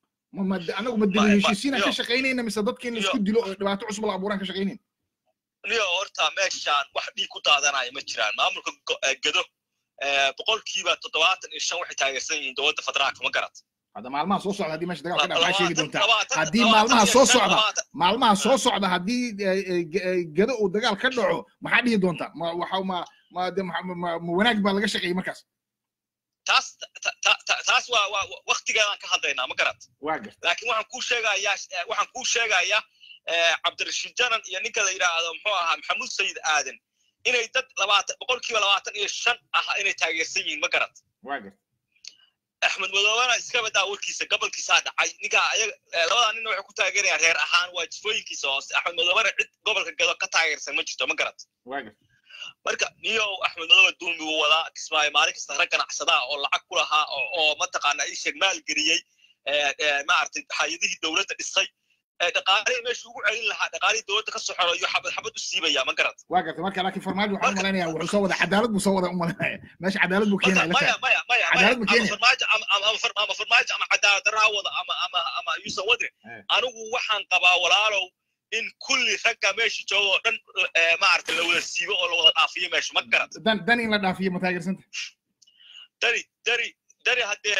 anagu ma dili heshiisiinaan ka shaqaynayna mise dadkiina isku dilo oo dhibaato cusub la abuuraan ka shaqaynayn niyo horta meeshaan wax dhiig ku daadanaya ma jiraan maamulka gedo boqolkiiba toddobaatan iyo shan waxay taageersan yihiin dowladda federaalka ma garat hadda maalmaha soo socda haddii meesha dagaal ka dhaca maxaa sheegi doontaa haddii maalmaha soo socda maalmaha soo socda haddii gedo uu dagaal ka dhaco maxaa dhihi doontaa ma waxa ma ma ma wanaag baa laga shaqeeyey markaas taas taas waa waa waktigeedaan ka hadlaynaa ma garat waa garta laakiin waxaan kuu sheegayaa waxaan kuu sheegayaa cabdirashiid janan iyo ninka la yidhaahdo muxuu ahaa maxamuud sayid aadan inay dad labaatan boqolkiiba labaatan iyo shan ah inay taageersan yihiin ma garat waa garta axmed madoobana iska badaa warkiisa gobolkiisaa dhacay ninka ayaga labadaa ninna waxay ku taageerayaan reer ahaan waa jifooyinkiisa hoose axmed madoobana cid gobolka gado ka taageersan ma jirto ma garat waa garta marka niyow axmed madoobe duumi buu wadaa kismaayo maalin kasta rag ganacsadaa oo lacag ku lahaa oo mataqaana ii sheeg maalgeliyey maaragtay hay-adihii dowladda dhisay dhaqaalihii meesha ugu celin lahaa dhaqaalihii dowladda ka soo xoro iyo xabad xabad u siibaya ma garat waa garta marka laakiin farmaajo waxaan umalaynaya wuxuu soo wada cadaalad buu soo wada umalanaya meesha cadaalad buu keenaya maya maya maya cadaalad buu keenaya farmaajo ama farmaajo ama cadaalad daraa wada ama ama ama yuusan wadre anigu waxaan qabaa walaalow in kulli ragga meesha jooga oo dhan maaragtay la wada siibo oo la wada dhaafiyo meesha ma garat dan dan in la dhaafiyo ma taageersanta dari dari dari haddee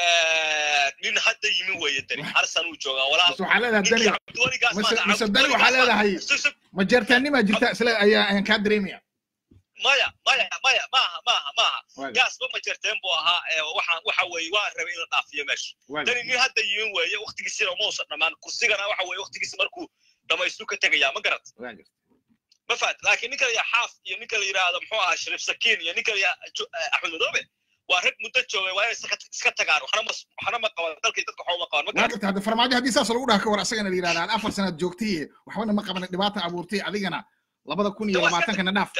nin hadda yimi weeye dani harsan uu joogaa walaal waxaa leedahay dani mise dani waxaa leedahay ma jeertaannimaa jirta isle ayaa ayaan kaa dareemaya maya maya maya maaha maaha maaha gaasba ma jerteen buu ahaa waxaan waxa weeye waa rabay in la dhaafiyo meesha dani nin hadda yimi weeye waktigiisina mausan dhammaan kursigana waxa weeye waktigiisa markuu dhamaystu ka tegayaa ma garat ma fahat laakiin ninka la yidhaha xaaf iyo ninka la yidhaahdo muxuu ahaa shariif sakiin iyo ninka la yidhaha axmed madoobe waa rag muddo joogay waa inay iska tagaan waxna ma waxna ma qaban dalkii dadka waxba ma qaban ma garat hadda farmaajo haddii saas lagu dhaha ka war asagana la yidhahda aad afar sanaad joogtay waxbana ma qaban dhibaata abuurtay adigana labada kun iyo labaatankana dhaaf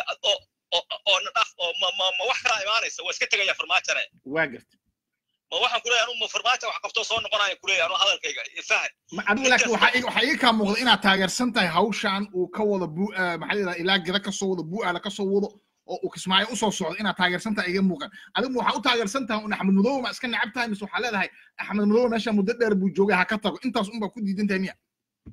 oo na dhaaf oo ma ma ma wax kala imaanaysa waa iska tegaya farmaajane waa garta ma waxaan ku leeyahay anu ma farmaajo wax qabto soo noqonaya kuleeya anuu hadalkayga fahan adigu laakiin waxaa ii- waxaa ii kaa muuqda inaad taageersan tahay hawshan uu ka wado bu maxaa la yidhahdaa ilaa geda kasoo wado bu'aala kasoo wado oo uu kismaayo usoo socdo inaad taageersan tahay iga muuqan adigu waxaa u taageersan tahay un axmed madoobe ma iska necab tahay mise waxaa leedahay axmed madoobe meesha muddo dheer buu joogay ha ka tago intaas unbaa ku diidan tahay miya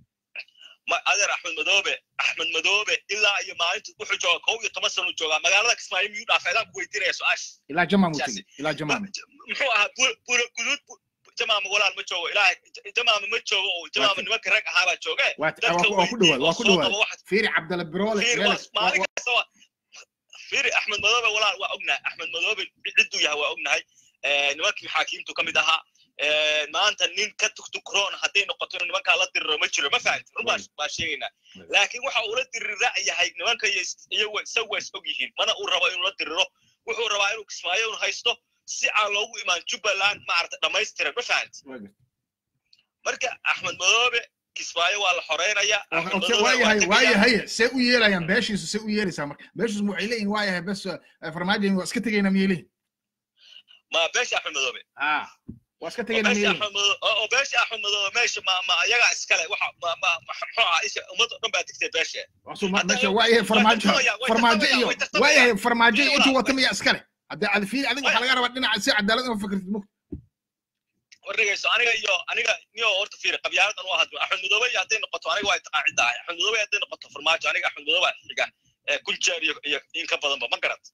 ma adeer axmed madoobe axmed madoobe ilaa iyo maalinta wuxuu jooga kow iyo toban sano joogaa magaalada kismaayo miyuu dhaafay adaan ku weydiinaya su-aasha ilaa jamaan uu tegey ilaa jamaan muxuu ahaa bura guduud jamaama walaal ma joogo ilaahay jamaama ma joogo oo jamaama nimanka rag ahaabaa jooge waa waa ku dhawaad waa ku dhawaad fiiri cabdalla biroole maalin kasta waa fiiri axmed madoobe walaal waa ognahay axmed madoobe cidduu yahay waa ognahay nimankii maxaakiimtu ka mid ahaa maanta nin ka tugtugroon hadday noqoto in nimankaa la diriro ma jiro ma fahamti run baa baa sheegaynaa laakiin waxa uu la dirira yahay nimanka iyagu isagu is og yihiin mana uu rabo inuu la diriro wuxuu rabaa inuu kismaayo un haysto si aan loogu imaan jubbaland maarata dhammaystiran ma fahamti marka axmed madoobe kismaayo waa la xoreynaya waayahay waayahay see u yeelayaan beeshiisu see u yeelaysaa marka beeshiisu waxay leeyihin waayahay bes farmaajo waa iska tegayna miyay leeyihin ma beesha axmed madoobe waa iska tegayna miyay leeyihin oo beesha axmed madoobe meesha ma ma ayagaa iskale waxa ma ma muxuu ahaa isha ummad oo dhan baa digtay beesha meesha waayahay farmaajo farmaajo iyo waayahay farmaajo iyo intuu wata miyaa iskale hadda adfiil adiga waxaa laga rabaa dhinaca si cadaalad uma fikirtid mugta warregayso aniga iyo aniga niyo horta fiiri qabyaaladan u hadlo axmed madoobe iyo hadday noqoto aniga waa taqaan cidda ahay axmed madoobe hadday noqoto farmaajo aniga axmed madoobe xiga kun jeer iyo iyo in ka badanba ma garat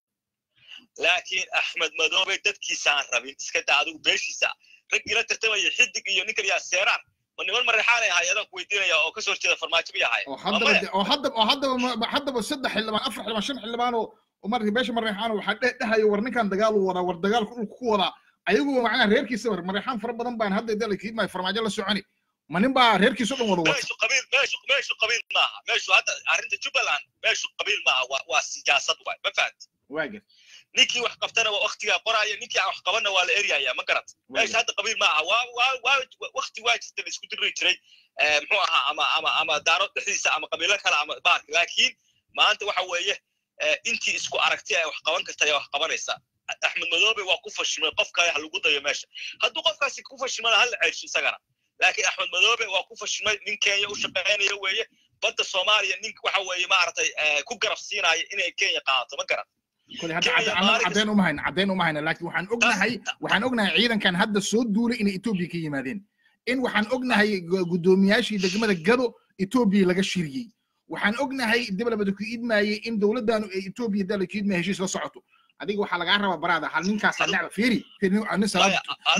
laakiin axmed madoobe dadkiisaan rabin iska daa adigu beeshiisa raggii la tartamaya xidig iyo ninkan yaa seeraan ma niman mareexaanay ahay adaan ku weydiinaya oo kasoo horjeeda farmaajo may ahay oo haddaba oo haddaba oo haddaba haddaba saddex xildhibaan afar xildhibaan shan xildhibaan oo markii beesha mareexaan waxaa dhe dhahayo war ninkan dagaal uu wadaa war dagaalku dhulku ku wadaa ayagu macnaha reerkiisa war mareexaan fara badan baan hadda dala kiidmaayo farmaajo la soconi ma nin baa reerkiisa dhan wada wata meeshu qabiil meeshu meeshu qabiil maaha meeshu hadda arrinta jubbaland meeshu qabiil maaha waa waa siyaasad waay ma fahanti waaga ninkii wax qabtana waa waktigaa qoraya ninkii aan wax qabanna waa la eryaya ma garat meesha hadda qabiil maaha waa waa waa wakti waa jirta la isku diri jiray muxuu ahaa ama ama ama daaro dhexdiisa ama qabiilo kale ama baarka laakiin maanta waxa weeye intii isku aragti ay wax qaban karta ayaa wax qabanaysa axmed madoobe waa ku fashimay qof kale ha lagu dayo meesha hadduu qofkaasi ku fashimana hala ceersho isagana laakiin axmed madoobe waa ku fashimay nin kenya u shaqaynaya weeye badda soomaaliya nin waxa weeye maaragtay ku garab siinaya inay kenya qaadato ma garan kole hadda caddayn uma hayna caddayn uma hayna laakiin waxaan ognahay waxaan ognahay ciidankan hadda soo duulay inay etoobiya ka yimaadeen in waxaan ognahay guddoomiyaashii degmada gado etoobiya laga shiriyey waxaan ognahay dabalabada ku idmaayey in dowladdaanu ay etoobiya dala ku idmaya heshiis la socoto adiga waxaa lagaa rabaa baraada hal ninkaasaa necba fiiri nin salaad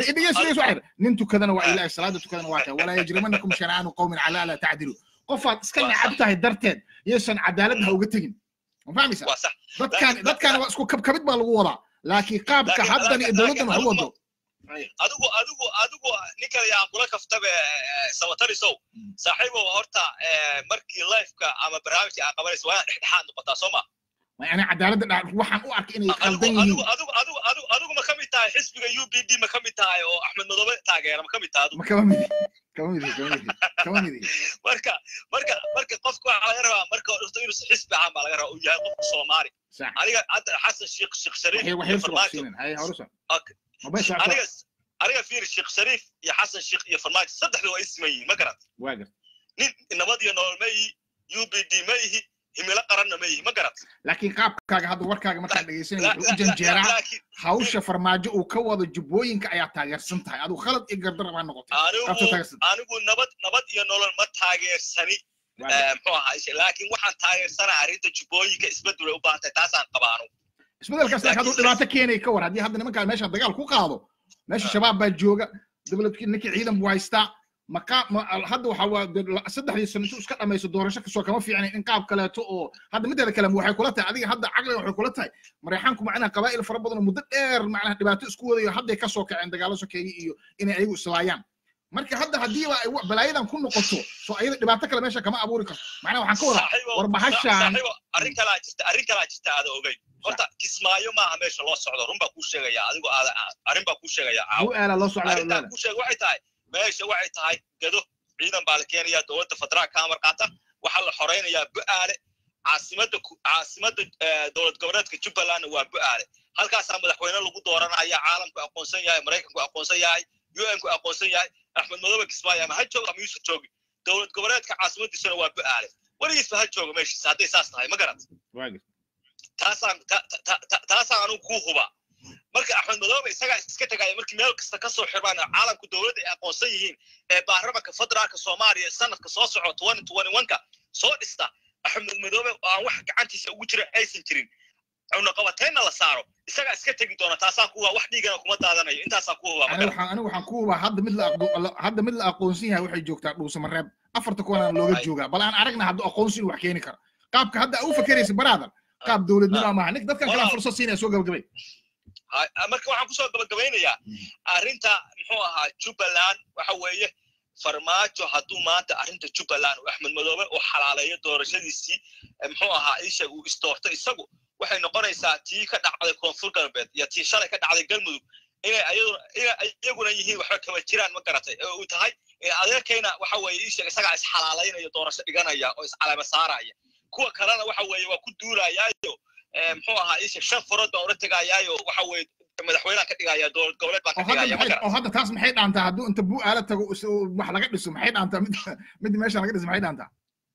nin tukadana waa ilaahay salaada tukadana waa tahay walaa yajrimanakum shana'aanu qawmin calaa alaa tacdilu qofaad iska necab tahay darteed yaysan cadaaladda ha uga tegin ma fahmaysa dadkaan dadkaan waa isku kabkabid baa lagu wadaa laakiin qaabka haddan iyo dowladdan wax u wado adigu adigu adigu ninka yaa kula kaftabe samatarisow saaxiibow horta markii lifeka ama barnaamijka aa qabanaysa waa dhexdhexaad noqotaa soo ma يعني عدالة waxaan u arkay inay qaldan yihiin adigu adigu adigu adigu adigu ma kamid tahay xisbiga UPD ma kamid tahay oo Axmed Madoobe taageera ma kamid tahay ma kama mid kama mid kama mid kama mid marka marka marka qofku waxa laga rabaa marka horta inuu xisbi ahaan baa laga rabaa uu yahay qof Soomaali aniga hadda Xasan Sheekh Sheekh Shariif waxay farmaajo hay horusan okay aniga aniga fiir Sheekh Shariif iyo Xasan Sheekh iyo farmaajo saddexdu waa ismayiin ma garat waagar nin nabad iyo nolol ma yihi UPD ma yihi himilo qaranna ma yihi ma garat laakiin qaabkaaga hadda warkaaga markaan dhegaysanaya wuxuu u janjeeraa hawsha farmaajo uu ka wado jubbooyinka ayaa taageersan tahay adigu khalad iyo gardar baa noqotay anigu nabad nabad iyo nolol ma taageersani muxuu ahaa laakiin waxaan taageersanaa arrinta jubbooyinka isbedel ay u baahan tahay taasaan qabaanu isbedelkaas laakiin hadduu dhibaato keenay ka war haddii hadda nimankaa meesha dagaal ku qaado meesha shabaab baa jooga dowladkii ninkii ciidan buu haystaa maqa hadda waxa waa saddexdii sano intuu iska dhamayso doorasho kasoo kama fiicnayn in qaab kaleeto oo hadda mideeda kale waxay kula tahay adiga hadda caqliga waxay kula tahay mareexaanku macnaha qabaa'il fara badan oo muddo dheer macnaha dhibaato isku wadayo hadday kasoo kaceen dagaalo sokeeye iyo inay ayagu islaayaan marka hadda haddiiba ay balaayadan ku noqoto soo ayada dhibaato kale meesha kama abuuri karto macnaha waxaan ka wadaa war bahashaan arrin kalaa jirta arrin kalaa jirta aada ogeyn horta kismaayo maaha meesha loo socdo run baa kuu sheegaya adigo aada arrin baa kuu sheegaya aala loo arrintaa kuu sheega waxay tahay meesha waxay tahay gado ciidan baa la keenayaa dowladda federaalka ka amar qaata waxaa la xoraynayaa bu'aale caasimadda caasimadda dowlad goboleedka jubbalandna waa bu'aale halkaasaa madaxweyne lagu dooranaya caalamku aqoonsan yahay maraykanku aqoonsan yahay un-ku aqoonsan yahay axmed madoobe kismaayo ama ha joogo ama yuusuf joogi dowlad goboleedka caasimadiisuna waa bu-aale weligiisba ha jooga meeshiisa hadday saas tahay ma garat taasaan taasaan anugu kuu hubaa marka axmed madoobe isagaa iska tegaya markii meel kasta ka soo xirmaan caalamku dowladda ay aqoonsan yihiin ee baarlamanka federaalka soomaaliya sanadka soo soco twenty twenty one-ka soo dhista axmed madoobe oo aan wax gacantiisa ugu jira aysan jirin cunaqabateenna la saaro isagaa iska tegi doona taasaan ku hubaa wax dhiigana kuma daadanayo intaasaan ku hubaa anigu waxaan ku hubaa hadda mid la hadda mid la aqoonsan yahay waxay joogtaa dhuusamareeb afarta kuwanaan looga joogaa bal aan aragna hadda aqoonsi inuu wax keeni karo qaabka hadda u fakeraysa baraadan qaab dowladnimo maaha nik dadkan kalaa fursad siinaya soo gabagabay marka waxaan kusoo gabagabeynayaa arrinta muxuu ahaa jubbaland waxa weeye farmaajo hadduu maanta arrinta jubbaland uu axmed madoobe uu xalaaleeyo doorashadiisii muxuu ahaa isha uu istoorto isagu waxay noqonaysaa tii ka dhacday koonfur galbeed iyo tii shalay ka dhacday galmudug inay iyaguna yihiin waxba kama jiraan ma garatay oo uu tahay adeerkayna waxa weeye isha isagaa isxalaalaynayo doorasho dhiganaya oo iscalama saaraya kuwa kalena waxa weeye waa ku duulayaayo muxuu ahaa isha shan furood baan ula tegayaayo waxa weeye madaxweynaha ka dhigaya dowlad goboleed baan ka dhigaya oo hadda taas maxay dhaantaa hadduu inta buu aala tago wax laga dhiso maxay dhaantaa mid mid meesha laga dhiso maxay dhaantaa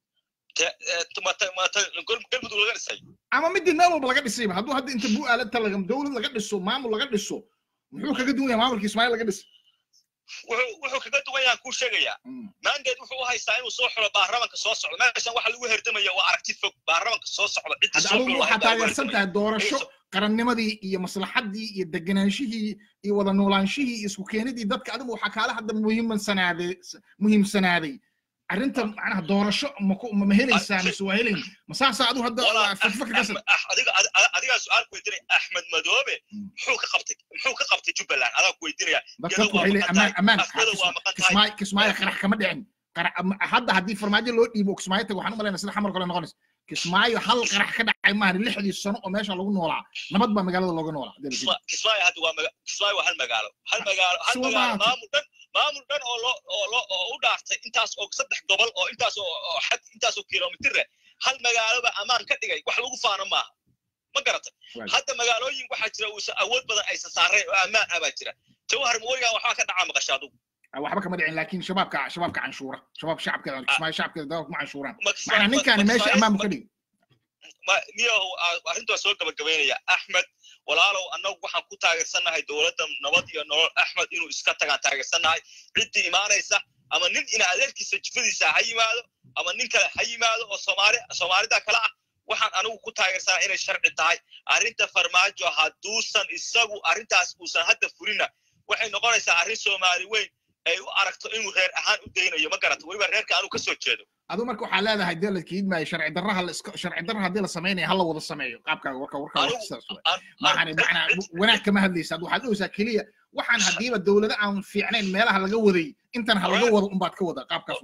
galmudug laga dhisay ama midii meel walba laga dhisayba hadduu hadda inta buu aala talaga dowlad laga dhiso maamul laga dhiso muxuu kaga duwan yahay maamulka ismaaciil laga dhis wuxuu kaga duwan yahan kuu sheegayaa maandeed wuxuu u haystaa inuu soo xiro baarlamanka soo socdo meeshan waxa lagu herdamaya waa aragti fog baarlamanka soo socda hadda adigu waxaa taageersan tahay doorasho qarannimadii iyo maslaxaddii iyo deganaanshihii iyo wada noolaanshihii iyo isku keenidii dadka adigu waxaa kaala hadda muhiimsanaaday muhiimsanaaday arrinta macnaha doorasho ma helaysaa mise waa helayn ma saasaa adigu hadda fakfakr ka adiga adigaa su-aal ku weydiinaya axmed madoobe muxuu ka qabtay muxuu ka qabtay jubbaland adaa ku weydiinaya dadka waxay leeyihin amaan amaan kismaayo kismaayo qarax kama dhicin hadda haddii farmaajo loo dhiibo kismaayo tago waxaan u malaynaa sida xamar kale noqonaysa kismaayo hal qarax ka dhacay maahan lixdii sano oo meesha lagu noolaa nabad baa magaalada looga noolaa kismaayo hadda waa kismaayo waa hal magaalo hal magaalo hal magaalo maamul dhan maamul dhan oo loo oo loo oo u dhaartay intaas oo saddex gobol oo intaas oo xad intaas oo kilomitir hal magaaloba ammaan ka dhigay wax lagu faano maaha ma garatay hadda magaalooyin waxaa jira uusan awood badan aysan saareen oo ammaan ah baa jira jawhar mooygaan waxbaa ka dhacaa maqasha adugu waxba kama dhicin laakiin shabaabka shabaabka canshuura shabaab shacabka kismaayo shacabkeeda dalka kuma canshuuraan macnaa ninkaani meesha ammaan bu ka dhigi niyahow arrintaa soo gabagabaynaya axmed walaalow annagu waxaan ku taageersannahay dowladda nabad iyo nolol axmed inuu iska tagaan taageersannahay ciddii imaanaysa ama nin ina adeerkiisa jifadiisa ha yimaado ama nin kale ha yimaado oo soomaali soomaalida kale ah waxaan anigu ku taageersanaa inay sharci tahay arrinta farmaajo hadduusan isagu arrintaas uusan hadda fulina waxay noqonaysaa arrin soomaali weyn ay u aragto inuu reer ahaan u daynayo ma garata weliba reerka anuu ka soo jeedo adu marka waxaa leedahay dee la kiidmaayo sharci darraha sharci darra haddii la samaynayo hala wada sameeyo qaabkaaga warka warka sidaas maahani macnaa wanaag kama hadlaysa ad waxaad dhowsaa keliya waxaan haddiiba dowlado aan fiicnayn meelaha laga waday intan ha laga wado unbaad ka wada qaabkaas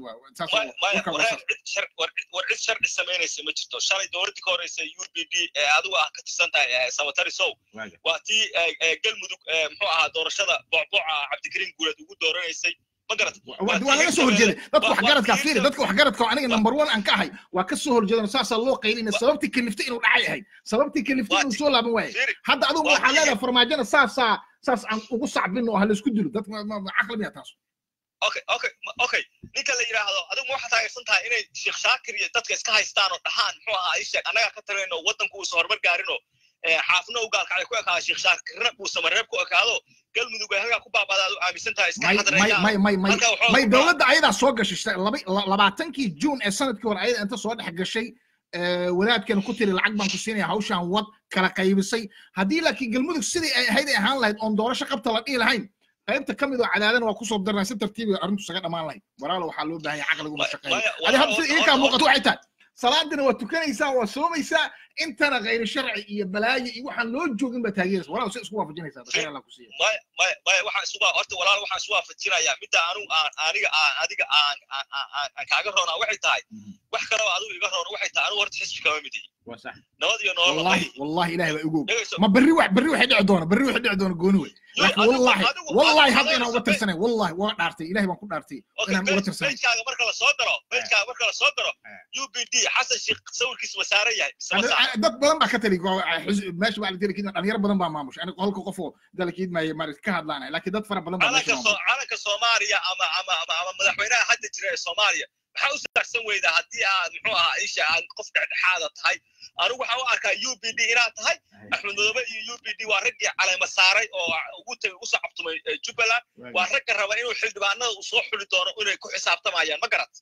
war cid sharci samaynaysa ma jirto shalay dowladdii ka horeysa u b d ee adigu ah ka tirsan tahay sabatari sow waa tii galmudug muxuu ahaa doorashada bocboca cabdikariim guuleed ugu dooranaysay waa laga soo horjeeday dadka waxgaradka fiiri dadka waxgaradka oo aniga number one aan ka ahay waa ka soo horjeedan saasaa loo qaylina sababtii kaliftay inuu dhacay ahayd sababtii kaliftay inuu soo laaban waayay hadda adigu waxaa leedahay farmaajona saasaa saas aan ugu sacbin oo ha laisku dilo dadka caqli miya taas okay okay okay ninka la yidhaahdo adigu ma waxaa taageersan tahay inay sheekh shaakir iyo dadka iska haystaan oo dhahaan muxuu ahaa isheeg annagaa ka talinayno waddanku uusan horumar gaarinoo xaafna u gaalkacay ku ekaado sheekh shaakirna uusan mareeb ku ekaado galmudug ay halkaa ku baabadaad u aaminsan tahay iska may dowladda ayadaa soo gashay labaatankii juun ee sanadkii hore ayada inta soo dhex gashay wadaadkeena ku tiri lacag baan ku siinaya hawshaan wad kala qaybisay haddii laakiin galmudug sidii ay ahayd ay ahaan lahayd oon doorasho qabta la dhihi lahayn qaybta ka mid oo cadaadana waa kusoo darnaa si tartiibi arrintu isaga dhammaan lahayd walaalo waxaa loo baahan yahay caqligu ma shaqeeyo adi hadda sida idinkaa muuqato waxay tahay salaadina waa tukanaysaa waa soomaysaa intana khayri sharci iyo balaayo iyo waxaan loo joogin baa taageeraysa walaal si isku waafajinaysaa khayr allah ku siiya maya maya maya waxaan isu horta walaal waxaan isu waafajinayaa midda anigu aan aniga aan adiga aan aan kaaga roonaa waxay tahay wax kaloo adigu iga roona waxay tahay anigu horta xisbi kama mid yihi nabad iyo nolol wallahi wallahi ilahi baa igu ma berri wax berri waxay dhici doona berri waxay dhici doona gooni wey laakiin wallahi wallahi hadda inaan uga tirsanay wallahi waa dhaartay ilahi baan ku dhaartay inaan uga tirsanay bejkaaga marka la soo daro bejkaaga marka la soo daro u b d xasan sheekh sawirkiisa wasaaran yahay dad badan baa ka tali meesha baa la jira kidma dhalinyaro badan baa maamusha aniga halka qof oo dalkiid maayo maaragta ka hadlaanay laakiin dad fara badan baa meesha maamusha calanka soomaaliya ama ama ama ama madaxweynaha hadda jira ee soomaaliya maxaa u saarsan weydaa haddii aad muxuu ahaa isha aad qof dhexdhexaada tahay anigu waxaan u arkaa u b d inaad tahay axmed madoobe iyo u b d waa raggii caleema saaray oo ugu tagay ugu sacabtumay jubbaland waa ragga raba inuu xildhibaanada uu soo xuli doono inay ku xisaabtamayaan ma garat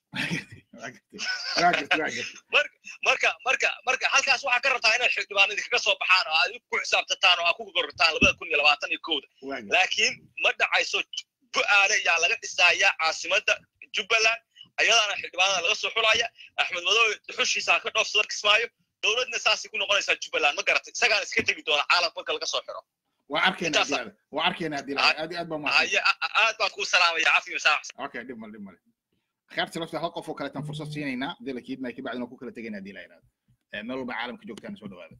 marka marka marka halkaas waxaa ka rabtaa inaad xildhibaanadii kaga soo baxaan oo aad ku xisaabtataan oo aad ku gorortaan labada kun iyo labaatan iyo kowda laakiin ma dhacayso bu-aale yaa laga dhisaaya caasimadda jubbaland ayadaana xildhibaanada laga soo xulaya axmed madoobe xushiisa ka dhoofsada kismaayo dowladna saasay ku noqonaysaa jubbaland ma garatay isagaana iska tegi doona caalamka marka laga soo xiro waa arkeenaa dilada waa arkeenaa dilada aad aad baa mahadsan aad baan kuu salaamaya cafi masaax okay dhib mal dhib male khayrta lafta hal qof oo kaleetan fursad siinaynaa dila kiidmay ka bacdina ku kala tegaynaa dila yidhahda meel walba caalamka joogtaana soo dhawaada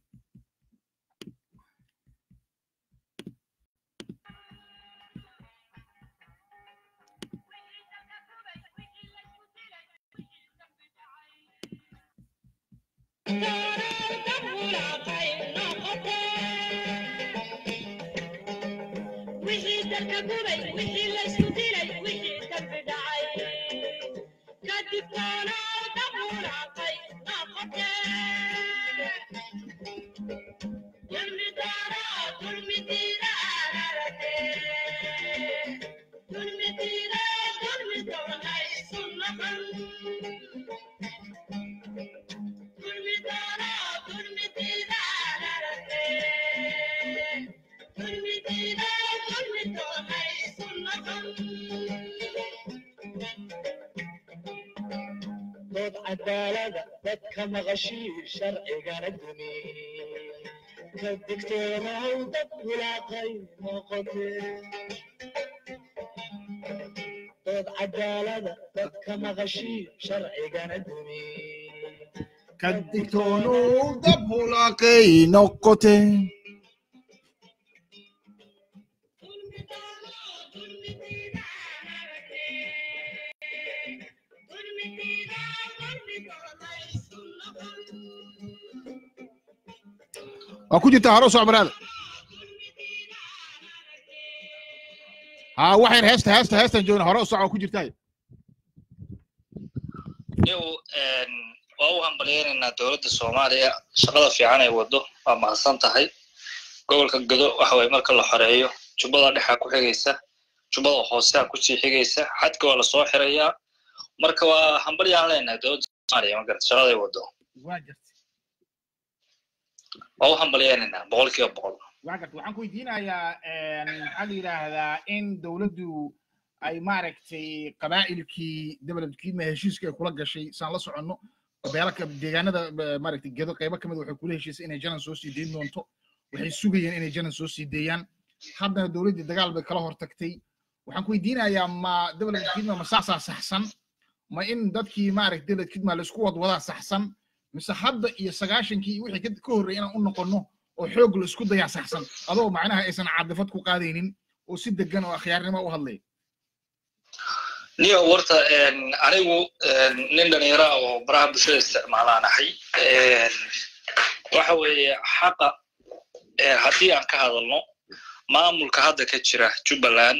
wixii dalka gubay wixii laysku dilay wixii dambi dhacay kadibtoona dabuulaaqay noqote dulmidoona dulmidiida ararate dulmidiida dulmidoona isu noqon dulmidoona dulmidiida ararate dulmidiida dulmidoona isu noqon dood cadaalada dadka maqashii sharcigana dumi ka digtoonaw dad wilaaqay noqote dood cadaalada dadka maqashii sharcigana dumi ka digtoonow dab hulaaqay noqote waa ku jirtaa hore u soc baraada ها waxayr heesta heesta heestan joogna hore u soc waa ku jirtaa iyagu waa u hambalyaynaynaa dowladda soomaaliya shaqada fiican ay waddo waa mahadsan tahay gobolka gado waxa waye marka la xoreeyo jubbada dhexaa ku xigaysa jubbada hoosea kusii xigaysa xadka waa lasoo xirayaa marka waa hambalyaan leenahay dowladda soomaaliya magarata shaqada ay waddo waa jirta waa u hambalyaynaynaa boqol kiiba boqol waa garta waxaan ku weydiinayaa maxaa la yidhaahdaa in dowladdu ay maaragtay qabaa'ilkii developedkiidma heshiiska ay kula gashay saan la soconno beelaka deegaanada maaragtay gedo qaybo kamid waxay kula heshiisay inay janan soo sii deyn doonto waxay sugayeen inay janan soo sii deeyaan haddana dowladdii dagaal bay kala hortagtay waxaan ku weydiinayaa ma developedkiidma ma saasaa saxsan ma in dadkii maaragtay developedkiidma laisku wadwadaa saxsan mise hadda iyo sagaashankii iyo wixii ka horreeyay inaan u noqonno oo xoog la isku dayaa saxsan adoo macnaha aysan caadifad ku qaadaynin oo si degan oo akhyaarnimo u hadlaya niyo warta anigu nin dhalinyara oo baraha bulshada isticmaalaan ahay waxa weeye xaqa haddii aan ka hadalno maamulka hadda ka jira jubbaland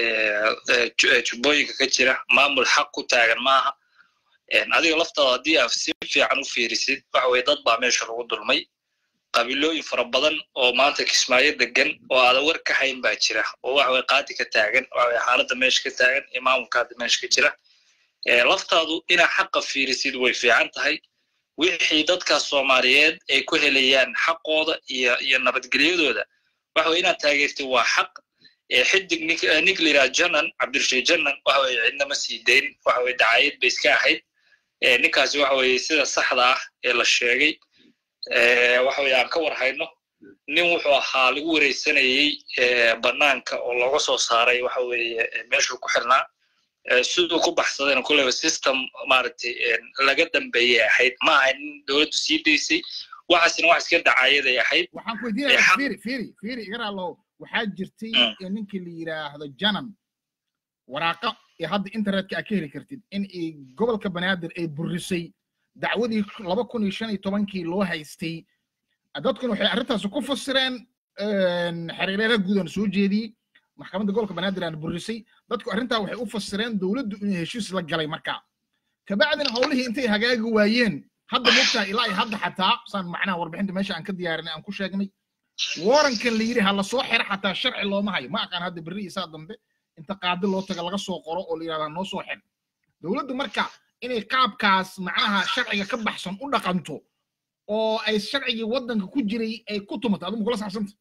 jubbooyinka ka jira maamul xaq ku taagan maaha adiga laftaada haddii aad si fiican u fiirisid waxa weye dad baa meesha lagu dulmay qabiilooyin fara badan oo maanta kismaayo degan oo aadan war ka hayn baa jira oo waxa weye qaadi ka taagan waxa weye xaaladda meesha ka taagan iyo maamulka hadda meesha ka jira laftaadu inaa xaqa fiirisid way fiican tahay wixii dadkaas soomaaliyeed ay ku helayaan xaqooda iyo iyo nabadgelyadooda waxa weye inaad taageertid waa xaq xidig nig liraa janan cabdirashiid janan waxa weye cidnama sii dayn waxa weye dacaayad bay iska ahayd ninkaasi waxa weye sida saxda ah ee la sheegay waxa weye aan ka war hayno nin wuxuu ahaa lagu wareysanayey banaanka oo looga soo saaray waxa weeye meeshuu ku xirnaa siduu ku baxsadayna kulleyba system maaragtay laga dambeeyay ahayd ma ahayn nin dowladdu sii daysay waxaasina wax iska dacaayaday ahayd waxaan ku weydiinayaa fiiri fiiri fiiri iga raalow waxaa jirtay ninkii la yidhaahdo janan waraaqa ee hadda internetka aad ka heli kartid in ay gobolka banaadir ay burisay dacwadii laba kun iyo shan iyo tobankii loo haystay dadkuna waxay arrintaasi ku fasireen xiriireera guudan soo jeediyey maxkamadda gobolka banaadir aan burisay dadku arrintaa waxay u fasireen dowladdu inay heshiis la galay markaa kabacdina howlihii intay hagaagi waayeen hadda mogtahay ilaa iyo hadda xataa saan macnaha warbixinta meesha aan ka diyaarinay aan ku sheegnay warankan la yidhi ha la soo xiro xataa sharci looma hayo ma aqaan hadda berri isaa dambe inta qaadi loo taga laga soo qoro oo la yidhahdaa noo soo xir dowladdu marka inay qaabkaas macnaha sharciga ka baxsan u dhaqanto oo ay sharcigii waddanka ku jiray ay ku tumato adigu kula saabsanta